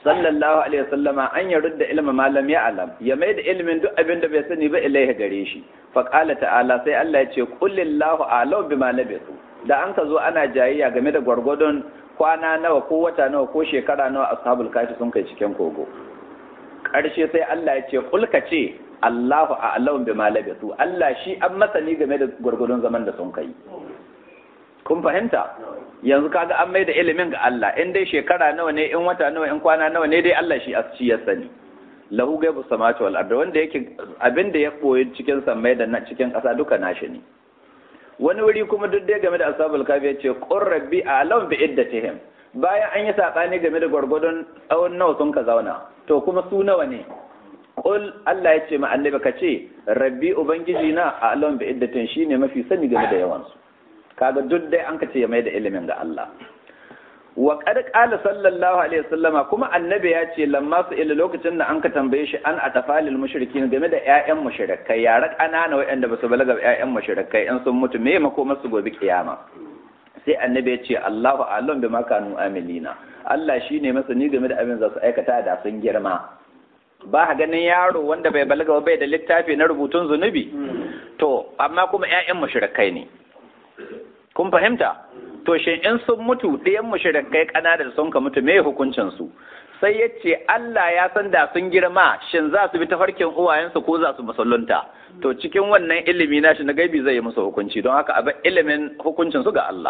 sallallahu alaihi wasallama an ya rudda ilma malam ya alam ya mai da ilimin duk abin da bai sani ba ilaihi gare shi fa qala ta'ala sai Allah ya ce qulillahu a'lamu bima labisu da an ka zo ana jayayya game da gwargwadon kwana nawa ko wata nawa ko shekara nawa ashabul kafi sun kai cikin kogo ƙarshe sai Allah ya ce kulka ce Allahu a'lamu bima labisu Allah shi an masani game da gwargwadon zaman da sun kai kun fahimta yanzu kaga an mai da ilimin ga Allah in dai shekara nawa ne in wata nawa in kwana nawa ne dai Allah shi shi ya sani lahu gaibu samawati wal ardi wanda yake abin da ya koyi cikin samai da cikin ƙasa duka nashi ne wani wuri kuma duk dai game da ashabul kafi ya ce qur rabbi a'lam bi iddatihim bayan an yi sabani game da gwargwadon tsawon nawa sun ka zauna to kuma su nawa ne qul Allah ya ce ma annabi ka ce rabbi ubangiji na a'lam bi iddatin shine mafi sani game da yawan su kaga duk dai an ka ce ya mai da ilimin ga Allah wa qad qala sallallahu alaihi wasallama kuma annabi ya ce lamma su ila lokacin da an ka tambaye shi an atafalil mushrikin game da ƴaƴan mushrikai yara ƙanana waɗanda ba su balaga ƴaƴan mushrikai in sun mutu me mako masu gobe kiyama sai annabi ya ce Allahu a'lam bima kanu amilina Allah shine masani game da abin za su aikata da sun girma ba ha ganin yaro wanda bai balaga ba bai da littafi na rubutun zunubi to amma kuma ƴaƴan mushrikai ne kun fahimta to shin in sun mutu ɗayan mushrikai ƙanana da sun ka mutu me hukuncin su sai ya ce Allah ya san da sun girma shin za su bi ta farkin uwayensu ko za su musulunta to cikin wannan ilimi na shi na gaibi zai yi musu hukunci don haka abin ilimin hukuncin su ga Allah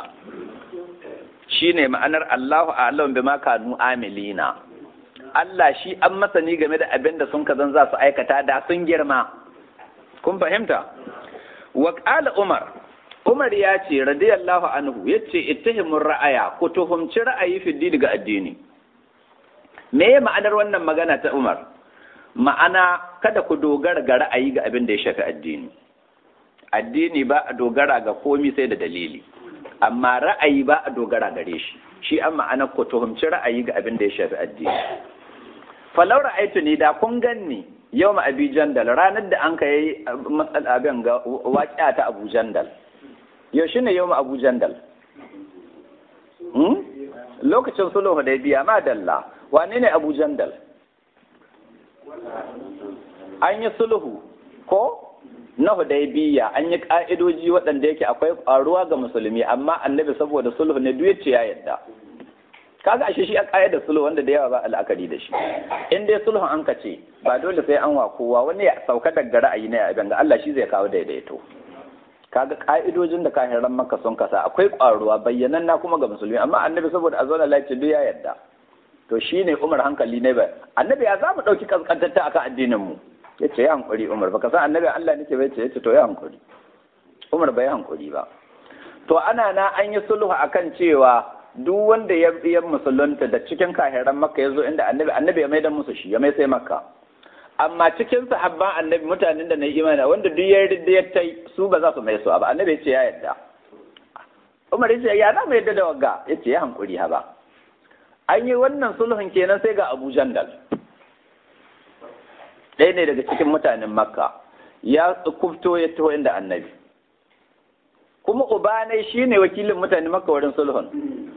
shine ma'anar Allahu a'lam bima kanu amilina Allah shi an masani game da abin da sun kazan za su aikata da sun girma kun fahimta wa qala Umar Umar ya ce radiyallahu anhu yace ittahimur ra'aya ku tuhumci ra'ayi fi daga addini me ya ma'anar wannan magana ta Umar ma'ana kada ku dogara ga ra'ayi ga abin da ya shafi addini addini ba a dogara ga komi sai da dalili amma ra'ayi ba a dogara gare shi shi an ma'ana ku tuhumci ra'ayi ga abin da ya shafi addini falau ra'aitu ni da kun ganni yau ma abi jandal ranar da an ka yi matsal abin ga waƙiya ta abu jandal yau shine yau ma abu jandal lokacin sulhu hudaybiya ma dalla wane ne abu jandal an yi sulhu ko na hudaybiya an yi ka'idoji waɗanda yake akwai ƙwaruwa ga musulmi amma annabi saboda sulhu ne duk yace ya yadda kaga ashe shi a da sulhu wanda da yawa ba al'akari da shi in dai sulhun an kace ba dole sai an wa kowa wani ya sauka daga ra'ayi na abin ga Allah shi zai kawo daidaito kaga ka'idojin da kahiran maka sun kasa akwai ƙwaruwa bayyanan na kuma ga musulmi amma annabi saboda a zauna lafiya duk ya yadda to shine Umar hankali ne ba annabi ya zamu dauki kaskantatta akan addinin mu yace ya hankuri Umar baka san annabi Allah nake bai yace to ya hankuri Umar bai hankuri ba to ana na an yi sulhu akan cewa duk wanda ya biya musulunta da cikin kahiran makka yazo inda annabi annabi ya maida musu shi ya mai sai makka amma cikin sahabban annabi mutanen da na yi imani wanda duk ya yarda ya tai su ba za su mai su ba annabi ya ce ya yarda Umar ya ce ya na mai yarda da wagga ya ce ya hankuri ha ba an yi wannan sulhun kenan sai ga Abu Jandal ɗaya ne daga cikin mutanen Makka ya kufto ya taho inda annabi kuma ubanai shine wakilin mutanen Makka wurin sulhun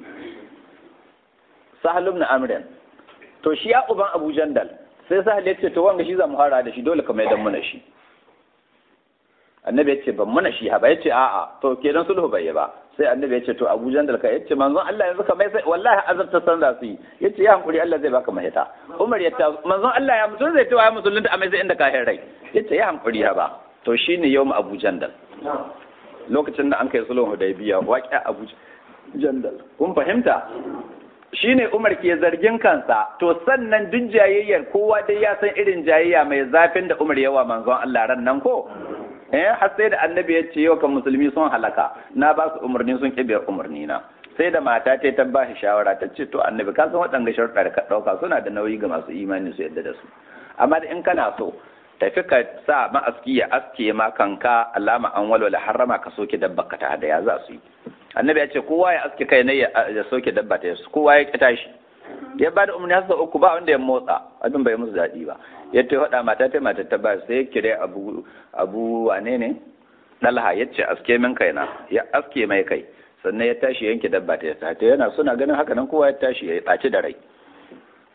Sahal ibn Amr to shi ya uban Abu Jandal sai Sahal ya ce to wanga shi za mu fara da shi dole ka mai dan muna shi annabi ya ce ban muna shi ha ba ya ce a'a to kenan sulhu bai yi ba sai annabi ya ce to Abu Jandal ka yace manzon Allah yanzu ka mai sai wallahi azabta san za su yi yace ya hankuri Allah zai baka mahita Umar ya ta manzon Allah ya mutum zai tawa musulunta a mai sai inda ka rai yace ya hankuri ha ba to shine yawm Abu Jandal lokacin da an kai sulhun Hudaybiya waƙi Abu Jandal kun fahimta shine Umar ke zargin kansa to sannan duk jayayyar kowa dai ya san irin jayayya mai zafin da Umar yawa manzon Allah ran nan ko eh har sai da annabi ya ce yau kan musulmi sun halaka na ba su umarni sun kibiyar umarni na sai da mata ta ta ba shi shawara ta ce to annabi ka san waɗanda sharuɗa da ka ɗauka suna da nauyi ga masu imani su yadda da su amma da in kana so tafi ka sa ma'aski ya aske ma kanka alama an walwala harrama ka soke dabba ka ta hadaya za su yi annabi ya ce kowa ya aske kai ne ya soke dabba ta kowa ya kita shi ya ba da umarni har sau uku ba wanda ya motsa abin bai musu daɗi ba ya ta faɗa mata ta mata ta ba sai ya kire abu abu wane ne dalha ya ce aske min kaina ya aske mai kai sannan ya tashi yanke dabba ta ta ta yana suna ganin haka nan kowa ya tashi ya ɓaci da rai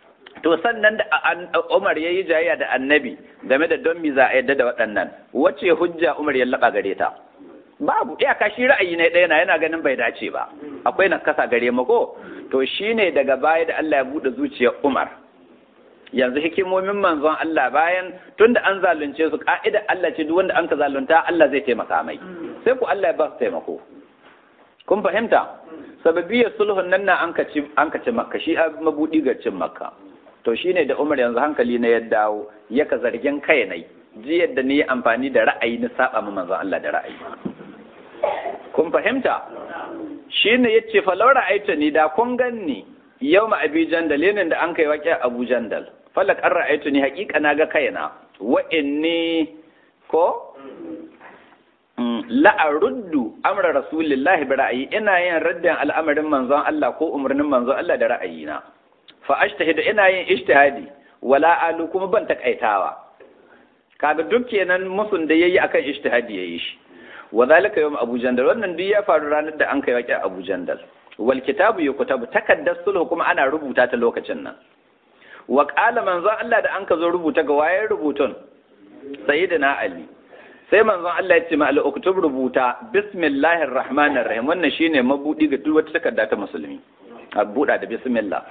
to sannan da Umar ya yi jayayya da annabi game da don mi za a yadda da waɗannan wace hujja Umar ya laɓa gare ta babu iyaka shi ra'ayi ne ɗaya na yana ganin bai dace ba akwai na kasa gare mu ko to shine daga baya da Allah ya buɗe zuciyar Umar yanzu hikimomin manzon Allah bayan tunda an zalunce su ka'ida Allah ce duk wanda an ka zalunta Allah zai taimaka mai sai ku Allah ya ba su taimako kun fahimta sababiyar sulhun nan na an ka ci an ka ci makka shi a mabudi ga cin makka to shine da Umar yanzu hankali na ya dawo ya ka zargin kai nai ji yadda ni amfani da ra'ayi na saba ma manzon Allah da ra'ayi kun fahimta shine yace fa laura aita ni da kun ganni yau ma abi jandal yanin da an kai waƙi abu jandal falak an ra'aitu ni haƙiƙa na ga kaina wa inni ko la'aruddu amra rasulillahi bi ra'ayi ina yin raddin al'amarin manzon Allah ko umarnin manzon Allah da ra'ayina fa ashtahidu ina yin ijtihadi wala alu kuma ban takaitawa kaga duk kenan musun da yayi akan ijtihadi yayi shi wa zalika yawm abu jandal wannan duk ya faru ranar da an kai waƙi abu jandal wal kitabu yuktabu takaddar sulhu kuma ana rubuta ta lokacin nan wa qala manzon Allah da an ka zo rubuta ga waye rubutun sayyidina ali sai manzon Allah ya ce ma al-uktub rubuta bismillahir rahmanir rahim wannan shine mabudi ga duk wata takarda ta musulmi a buɗa da bismillah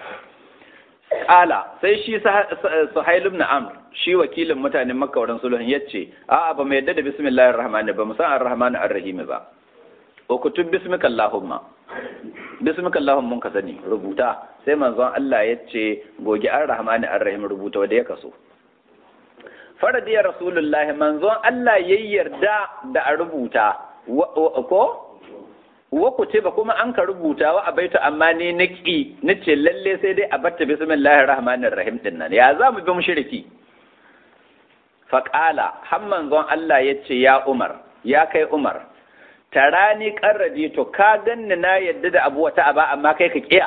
qala sai shi suhail ibn amr shi wakilin mutanen makka wurin sulhun yace a'a ba mu yadda da bismillahir rahmanir ba mu san ar-rahman ar-rahim ba uktub bismika allahumma bismika allahumma mun ka sani rubuta sai manzon Allah yace goge ar-rahman ar-rahim rubuta wanda ya kaso faradiya rasulullah manzon Allah ya yarda da a rubuta ko wa kutiba kuma an ka rubuta wa abaitu amma ni naki nace lalle sai dai a batta bismillahir rahmanir rahim din nan ya za mu bi mushriki fa qala har manzon Allah yace ya Umar ya kai Umar tarani qarradi to ka ganni na yadda da abu wata aba amma kai ka kiya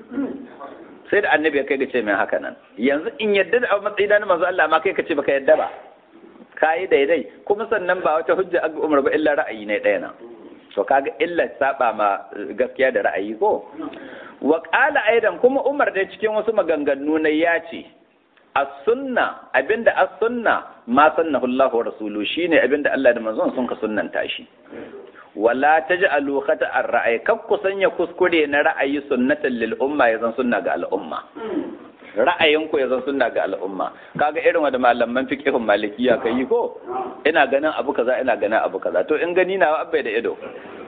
sai da annabi ya kai ga ce min haka nan yanzu in yadda da matsayi na manzo Allah ma kai ka ce baka yadda ba kai daidai kuma sannan ba wata hujja aga Umar ba illa ra'ayi ne ɗaya na to kaga illa saba ma gaskiya da ra'ayi ko wa qala aidan kuma Umar da cikin wasu maganganu na ya ce as-sunna abinda as-sunna ma sannahu Allah wa rasuluhu shine abinda Allah da manzon sun ka sunnanta shi wala taj'alu khata'ar ra'ayi kab ku sanya kuskure na ra'ayi sunnatan lil umma yazan sunna ga al'umma ra'ayin ku yazan sunna ga al'umma kaga irin wanda malaman fiqhun malikiya kai ko ina ganin abu kaza ina ganin abu kaza to in gani na abbai da ido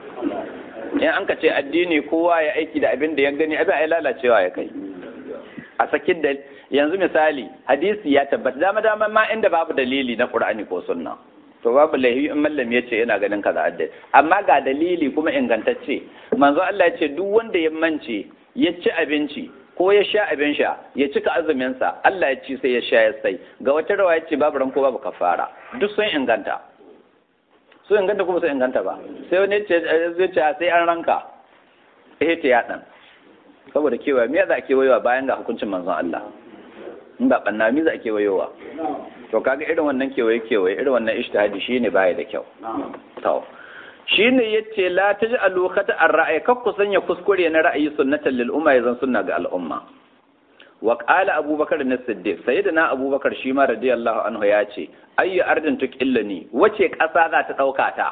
in an ka ce addini kowa ya aiki da abin da ya gani abin ai lalacewa ya kai a sakin da yanzu misali hadisi ya tabbata dama dama ma inda babu dalili na qur'ani ko sunna to babu laifi in mallam ya ce yana ganin kaza addai amma ga dalili kuma ingantacce manzo Allah ya ce duk wanda ya mance ya ci abinci ko ya sha abin sha ya cika azumin sa Allah ya ci sai ya sha ya sai ga wata rawa ya ce babu ranko babu kafara duk sun inganta sun inganta kuma sun inganta ba sai wani ya ce zai ce sai an ranka eh ta ya dan saboda kewaye me za a kewayewa bayan ga hukuncin manzon Allah in ba banna me za a kewayewa to kaga irin wannan kewaye kewaye irin wannan ijtihadi shine baya da kyau to shine yace la taj'alu khata ar-ra'y kak ku sanya kuskure na ra'ayi sunnatan lil umma yazan sunna ga al'umma wa qala abubakar na siddiq sayyidina abubakar shi ma radiyallahu anhu ya ce ayyu ardin tuqillani wace kasa za ta dauka ta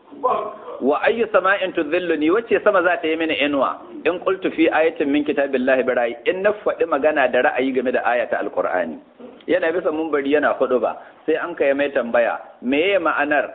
wa ayyu sama'in tudhilluni wace sama za ta yi mini inuwa in qultu fi ayatin min kitabillahi birai in na faɗi magana da ra'ayi game da ayata alqur'ani yana bisa mumbari yana hudu ba sai an kai mai tambaya meye ma'anar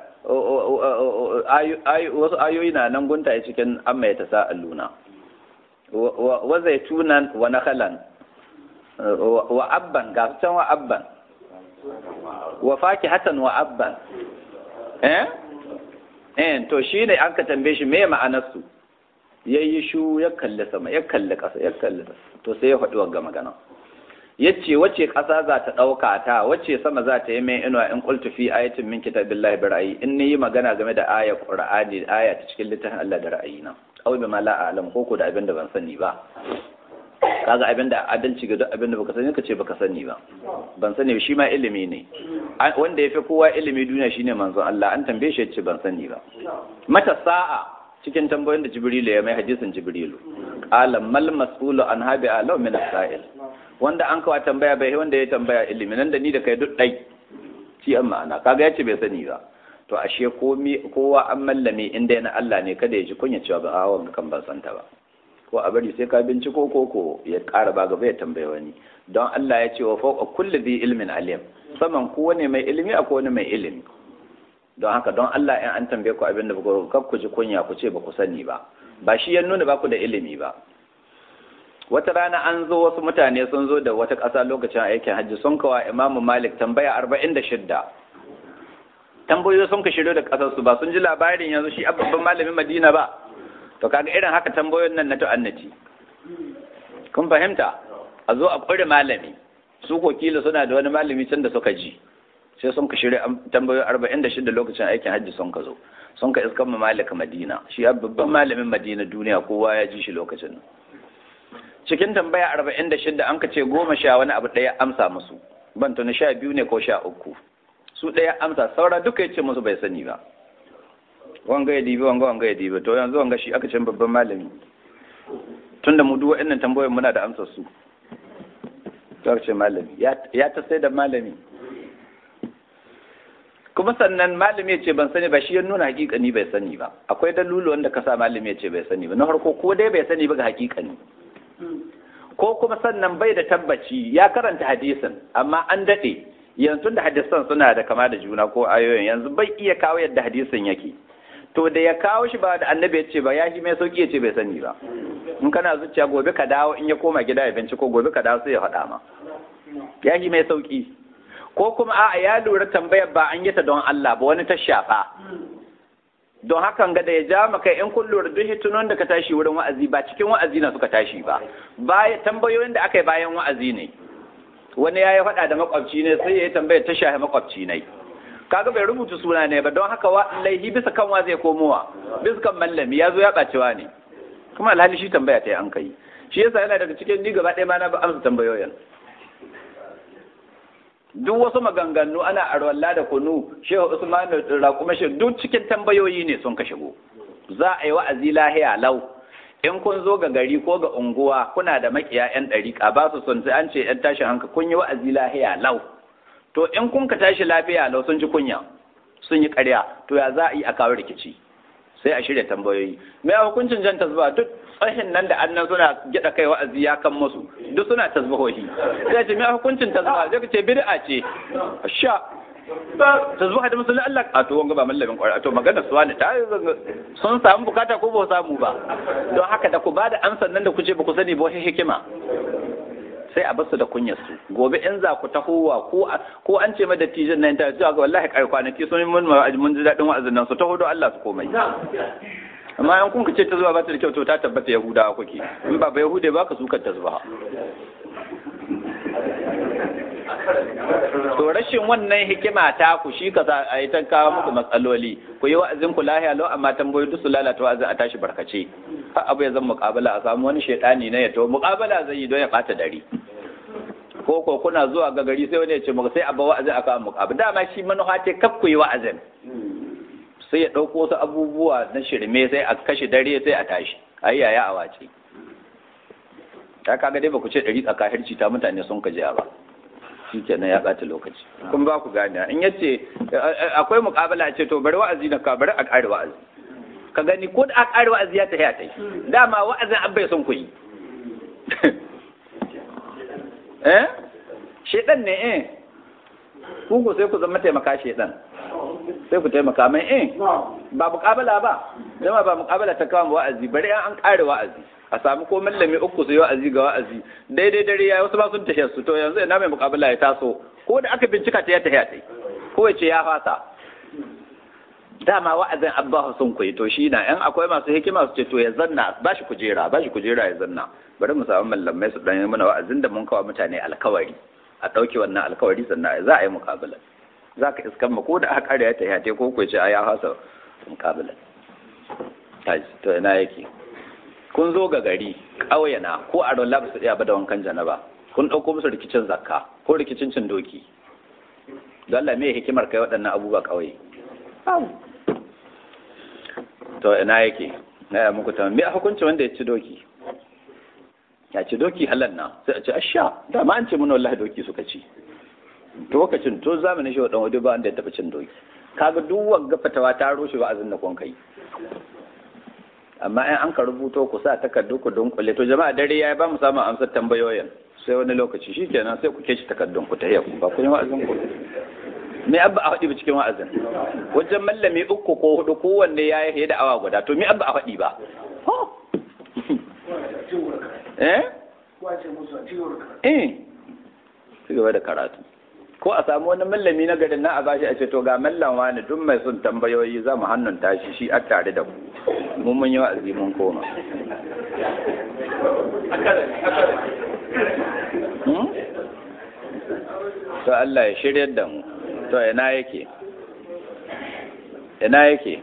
wasu ayoyi na nan guntaye cikin amma ya tasa alluna wa zaitunan wa nakhalan wa abban ga can wa abban wa fakihatan wa abban eh eh to shine an ka tambaye shi meye ma'anar su yayi shu ya kalli sama ya kalli ƙasa ya kalli to sai ya faɗi wa magana yace wace ƙasa za ta ɗauka ta wace sama za ta yi mai inuwa in qultu fi ayatin min kitabillahi bi ra'ayi in ni magana game da ayar qur'ani aya ta cikin littafin Allah da ra'ayina aw bi ma la a'lam ko ko da abin da ban sani ba kaga abin da adalci ga duk abin da baka sani kace baka sani ba ban sani shi ma ilimi ne wanda yafi kowa ilimi duniya shine manzon Allah an tambaye shi yace ban sani ba mata sa'a cikin tambayoyin da Jibrilu ya mai hadisin Jibrilu qala mal mas'ulu an habi alau min as-sa'il wanda an kawa tambaya bai wanda ya tambaya ilimi nan da ni da kai duk ɗai ci an ma'ana kaga yace bai sani ba to ashe kowa an mallame inda yana Allah ne kada ya ji kunya cewa ba a wanga kan ban santa ba ko a bari sai ka binciko ko ko ya ƙara ba gaba ya tambaye wani don Allah ya ce wa fawqa kulli dhi ilmin alim saman kowane mai ilimi akwai wani mai ilimi don haka don Allah in an tambaye ku abin da ba kar ku ji kunya ku ce ba ku sani ba ba shi ya nuna ba ku da ilimi ba wata rana an zo wasu mutane sun zo da wata ƙasa lokacin aikin hajji sun kawa imamu malik tambaya arba'in da shidda tambayoyi sun ka shiryo da ƙasarsu ba sun ji labarin yanzu shi babban malamin madina ba to kaga irin haka tambayoyin nan na ta'annaci kun fahimta a zo a ƙure malami su ko kila suna da wani malami can da suka ji sai sun ka shirya tambayoyi arba'in da shidda lokacin aikin hajji sun ka zo sun ka iskan ma malik madina shi babban malamin madina duniya kowa ya ji shi lokacin cikin tambaya arba'in da shidda an ka ce goma sha wani abu ɗaya amsa musu ban tuni sha biyu ne ko sha uku su ɗaya amsa saura duka ya ce musu bai sani ba wanga ya dibi wanga wanga ya dibi to yanzu wanga shi aka ce babban malami tun da mu duk waɗannan tambayoyin muna da amsar su to ce malami ya ta sai da malami kuma sannan malami ya ce ban sani ba shi ya nuna hakikani bai sani ba akwai dalulu wanda ka sa malami ya ce bai sani ba na farko ko dai bai sani ba ga hakikani ko kuma sannan bai da tabbaci ya karanta hadisin amma an daɗe yanzu da hadisan suna da kama da juna ko ayoyin yanzu bai iya kawo yadda hadisin yake to da ya kawo shi ba da annabi ya ce ba ya shi mai sauki ya ce bai sani ba in kana zuciya gobe ka dawo in ya koma gida ya binciko gobe ka dawo sai ya faɗa ma ya shi mai sauki ko kuma a'a ya lura tambayar ba an yi ta don Allah ba wani ta shafa don hakan ga da ya ja maka in kun lura duk hitunan da ka tashi wurin wa'azi ba cikin wa'azi na suka tashi ba baya tambayoyin da aka yi bayan wa'azi ne wani ya yi faɗa da makwabci ne sai ya yi tambaya ta shahi makwabci ne kaga bai rubuta suna ne ba don haka laihi bisa kan wa zai komowa bisa kan mallami ya zo ya ɓacewa ne kuma alhali shi tambaya ta yi an kai shi yasa yana daga cikin ni gaba ɗaya ma na amsa tambayoyin duk wasu maganganu ana arwalla da kunu shehu usman raƙuma shi duk cikin tambayoyi ne sun ka shigo za a yi wa'azi lahiya lau in kun zo ga gari ko ga unguwa kuna da makiya yan ɗariƙa ba su son sai an ce yan tashin hanka kun yi wa'azi lahiya lau to in kun ka tashi lafiya lau sun ji kunya sun yi ƙarya to ya za a yi a kawo rikici sai a shirya tambayoyi me hukuncin jan tasba duk tsahin nan da annan suna gida kai wa'azi ya kan musu duk suna tasbahohi sai ce me hukuncin tasba sai ce bid'a ce sha tasbaha da musulun Allah a to wanga ba mallamin kwara to magana su wani ta sun samu bukata ko ba samu ba don haka da ku ba da amsar nan da ku ce ba ku sani ba wani hikima sai a basu da kunyar su gobe in za ku tahowa ko ko an ce ma dattijan nan ta cewa wallahi kai kwanaki sun mun mun ji dadin wa'azin nan su taho don Allah su komai amma in kun ce ta zuwa ba ta da kyau to ta tabbata yahudawa kuke in ba ba yahude ba ka sukar ta zuwa to rashin wannan hikima ta ku shi ka sa a yi ta kawo muku matsaloli ku yi wa'azin ku lahiya lau amma tambayoyi duk su lalata wa'azin a tashi barkace har abu ya zan muƙabala a samu wani shaidani na ya to muƙabala zai yi don ya ɓata dare ko ko kuna zuwa ga gari sai wani ya ce muku sai a ba wa'azin aka muƙabala dama shi manufa ce kaf ku yi wa'azin sai ya ɗauko wasu abubuwa na shirme sai a kashe dare sai a tashi a yi yaya a wace ta kaga dai ba ku ce ɗari tsakahirci ta mutane sun kajiya ba shi kenan ya ɓata lokaci kun ba ku gane in yace akwai muƙabala ce to bari wa'azi na ka bari a ƙare wa'azi ka gani ko da a ƙare wa'azi ya tafiya ta yi dama wa'azin an bai son ku yi eh shedan ne eh ku ku sai ku zama taimaka shedan sai ku taimaka mai eh ba muƙabala ba dama ba muƙabala ta kawo wa'azi bari an ƙare wa'azi a samu ko mallami uku su yi wa'azi ga wa'azi daidai dare ya wasu ba sun tafiya su to yanzu ina mai muƙabala ya taso ko da aka bincika ta ya tafiya ta ko ya ce ya fasa dama wa'azin abba sun koyi to shi na yan akwai masu hikima su ce to ya zanna ba shi kujera ba shi kujera ya zanna bari mu samu mallamai su dan yi mana wa'azin da mun kawo mutane alkawari a ɗauke wannan alkawari sannan za a yi muƙabala za ka iskan ma ko da aka ƙarya ta ya ko ko ce a ya fasa muƙabala to ina yake kun zo ga gari ƙauyena ko a rola ba su iya ba da wankan janaba kun ɗauko musu rikicin zakka ko rikicin cin doki don Allah me hikimar kai waɗannan abubuwa ƙauye to ina yake na ya muku tamam me hukunci wanda ya ci doki ya ce doki halal na sai a ce asha dama an ce mana wallahi doki suka ci to lokacin to zamanin shi wa dan wadi ba wanda ya taba cin doki kaga duk wagga fatawa ta rushe wa'azin da kun kai amma in an ka rubuto ku sa takardu ku dunkule to jama'a dare yayi ba mu samu amsar tambayoyin sai wani lokaci shikenan sai ku keci takardun ku ta ku ba ku yi wa'azin ku me abba a faɗi ba cikin wa'azin wajen mallami uku ko hudu kowanne ya yi da awa guda to me abba a faɗi ba eh eh ci gaba da karatu ko a samu wani mallami na garin na a bashi a ce to ga mallan wani duk mai son tambayoyi za mu hannun tashi shi a tare da ku mun mun yi wa'azi mun koma to Allah ya shirya da mu to ina yake ina yake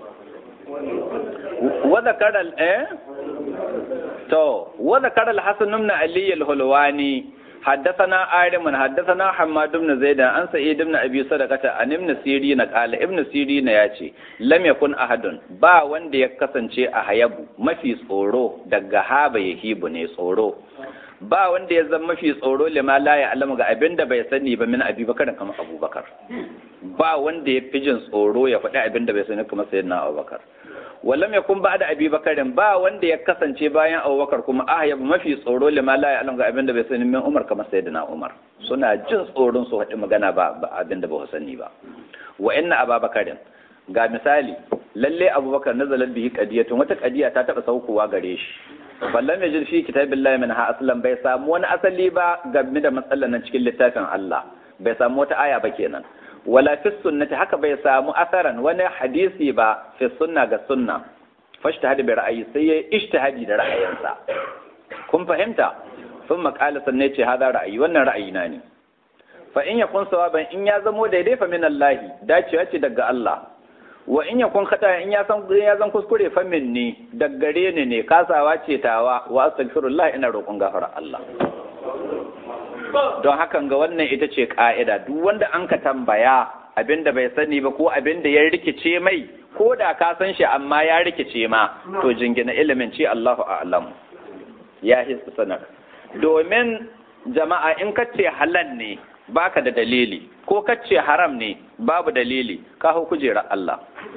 wa zakara eh to wa zakara al-hasan ibn ali al-hulwani حدثنا آدم حدثنا حماد بن زيد عن سعيد بن أبي صدقة عن ابن سيرين قال ابن سيرين ياتي لم يكن أحد با wanda ya kasance a hayabu mafi tsoro daga haba yahibu ne tsoro ba wanda ya zama mafi tsoro lima la ya alama ga abin da bai sani ba min abubakar kamar abubakar ba wanda ya fi jin tsoro ya faɗi abin da bai sani kamar sayyidina abubakar wallam yakun ba da abubakarin ba wanda ya kasance bayan abubakar kuma ah ya mafi tsoro lima la ya ga abin da bai sani min umar kamar sayyidina umar suna jin tsoron su haɗi magana ba abin da ba sani ba wa inna ababakarin ga misali lalle abubakar nazalat bihi qadiyatun wata qadiya ta taba saukowa gare shi ballam yajid fi kitabillahi min ha aslan bai samu wani asali ba game da matsalan nan cikin littafin Allah bai samu wata aya ba kenan wala fi sunnati haka bai samu asaran wani hadisi ba fi sunna ga sunna fashtahadi bi ra'ayi sai ya ijtihadi da ra'ayinsa kun fahimta sun maƙala sanne ce hada ra'ayi wannan ra'ayina ne fa in yakun sawaban in ya zamo daidai fa min Allah dacewa ce daga Allah wa in yakun khata in ya san ya zan kuskure fa minni daggare ne ne kasawa ce tawa wa astaghfirullah ina roƙon gafara Allah don hakan ga wannan ita ce ƙa'ida duk wanda an ka tambaya abinda bai sani ba ko abinda ya rikice mai ko da ka san shi amma ya rikice ma to jingina ilimin ce Allahu a'lam ya hisa sanar domin jama'a in ka ce halal ne baka da dalili ko ka ce haram ne babu dalili ka hau kujerar Allah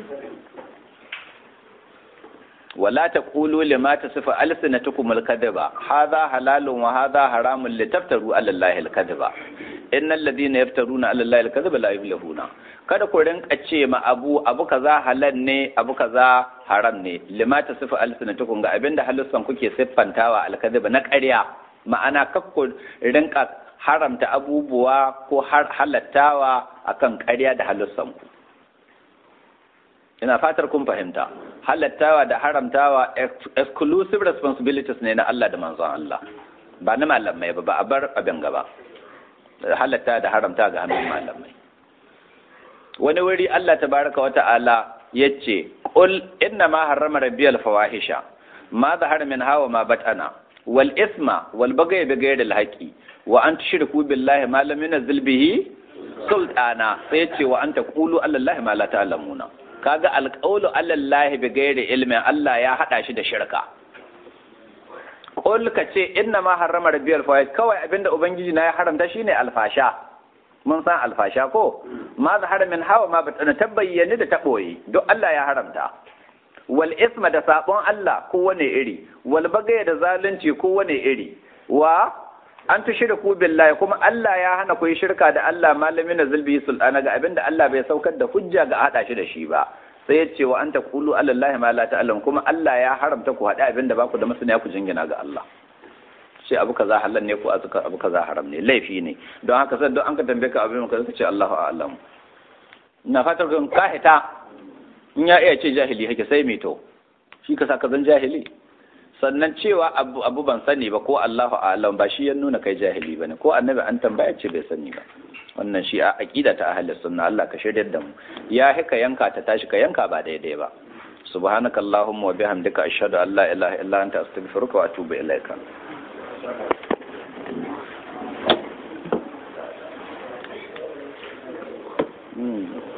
ولا تقولوا لما تصف ألسنتكم الكذب هذا حلال وهذا حرام لتفتروا على الله الكذب إن الذين يفترون على الله الكذب لا يفلحون kada ku rinka ce ma abu abu kaza halal ne abu kaza haram ne lima ta sifa alsinatukum ga abinda halussan kuke siffantawa alkadhiba na ƙarya ma'ana kakku rinka haramta abubuwa ko halattawa akan ƙarya da halussan ku ina fatar kun fahimta halattawa da haramtawa exclusive responsibilities ne na Allah da manzon Allah ba na malamai ba ba a bar abin gaba halatta da haramta ga hannun malamai wani wuri Allah tabaraka wa ta'ala yace qul inna ma harrama rabbiyal fawahisha ma zahara min hawa ma batana wal isma wal baghy bi ghayri al haqi wa an tushriku billahi ma lam yunzil bihi sultana sai yace wa an taqulu ala allahi ma la ta'lamuna kaga alƙawlu alallahi bi gairi ilmin Allah ya haɗa shi da shirka qul ka ce inna ma harrama rabbiyal fawaid kawai abinda ubangiji na ya haramta shine alfasha mun san alfasha ko ma zahara min hawa ma batana tabbayyani da taboyi duk Allah ya haramta wal isma da sabon Allah ko wane iri wal bagaya da zalunci ko wane iri wa an tushriku billahi kuma Allah ya hana ku yi shirka da Allah malamin na zulbi sultana ga abinda Allah bai saukar da hujja ga hada shi da shi ba sai ya ce wa anta qulu alallahi ma la ta'lam kuma Allah ya haramta ku hada abinda ba ku da masaniya ku jingina ga Allah sai abu kaza halal ne ko abu kaza haram ne laifi ne don haka sai don an ka tambaye ka abin ka ce Allahu a'lam ina fatar kan ka hita in ya iya ce jahili hake sai me to shi ka saka zan jahili sannan cewa abu, abu ban sani ba ko Allahu a'lam ba shi ya nuna kai jahili bane ko annabi an tambaya ce bai sani ba wannan shi a aqida ta ahlus sunna Allah ka shiryar da mu ya hika yanka ta tashi ka yanka ba daidai ba subhanaka allahumma wa bihamdika ashhadu an la ilaha illa anta astaghfiruka wa atubu ilaika Mm.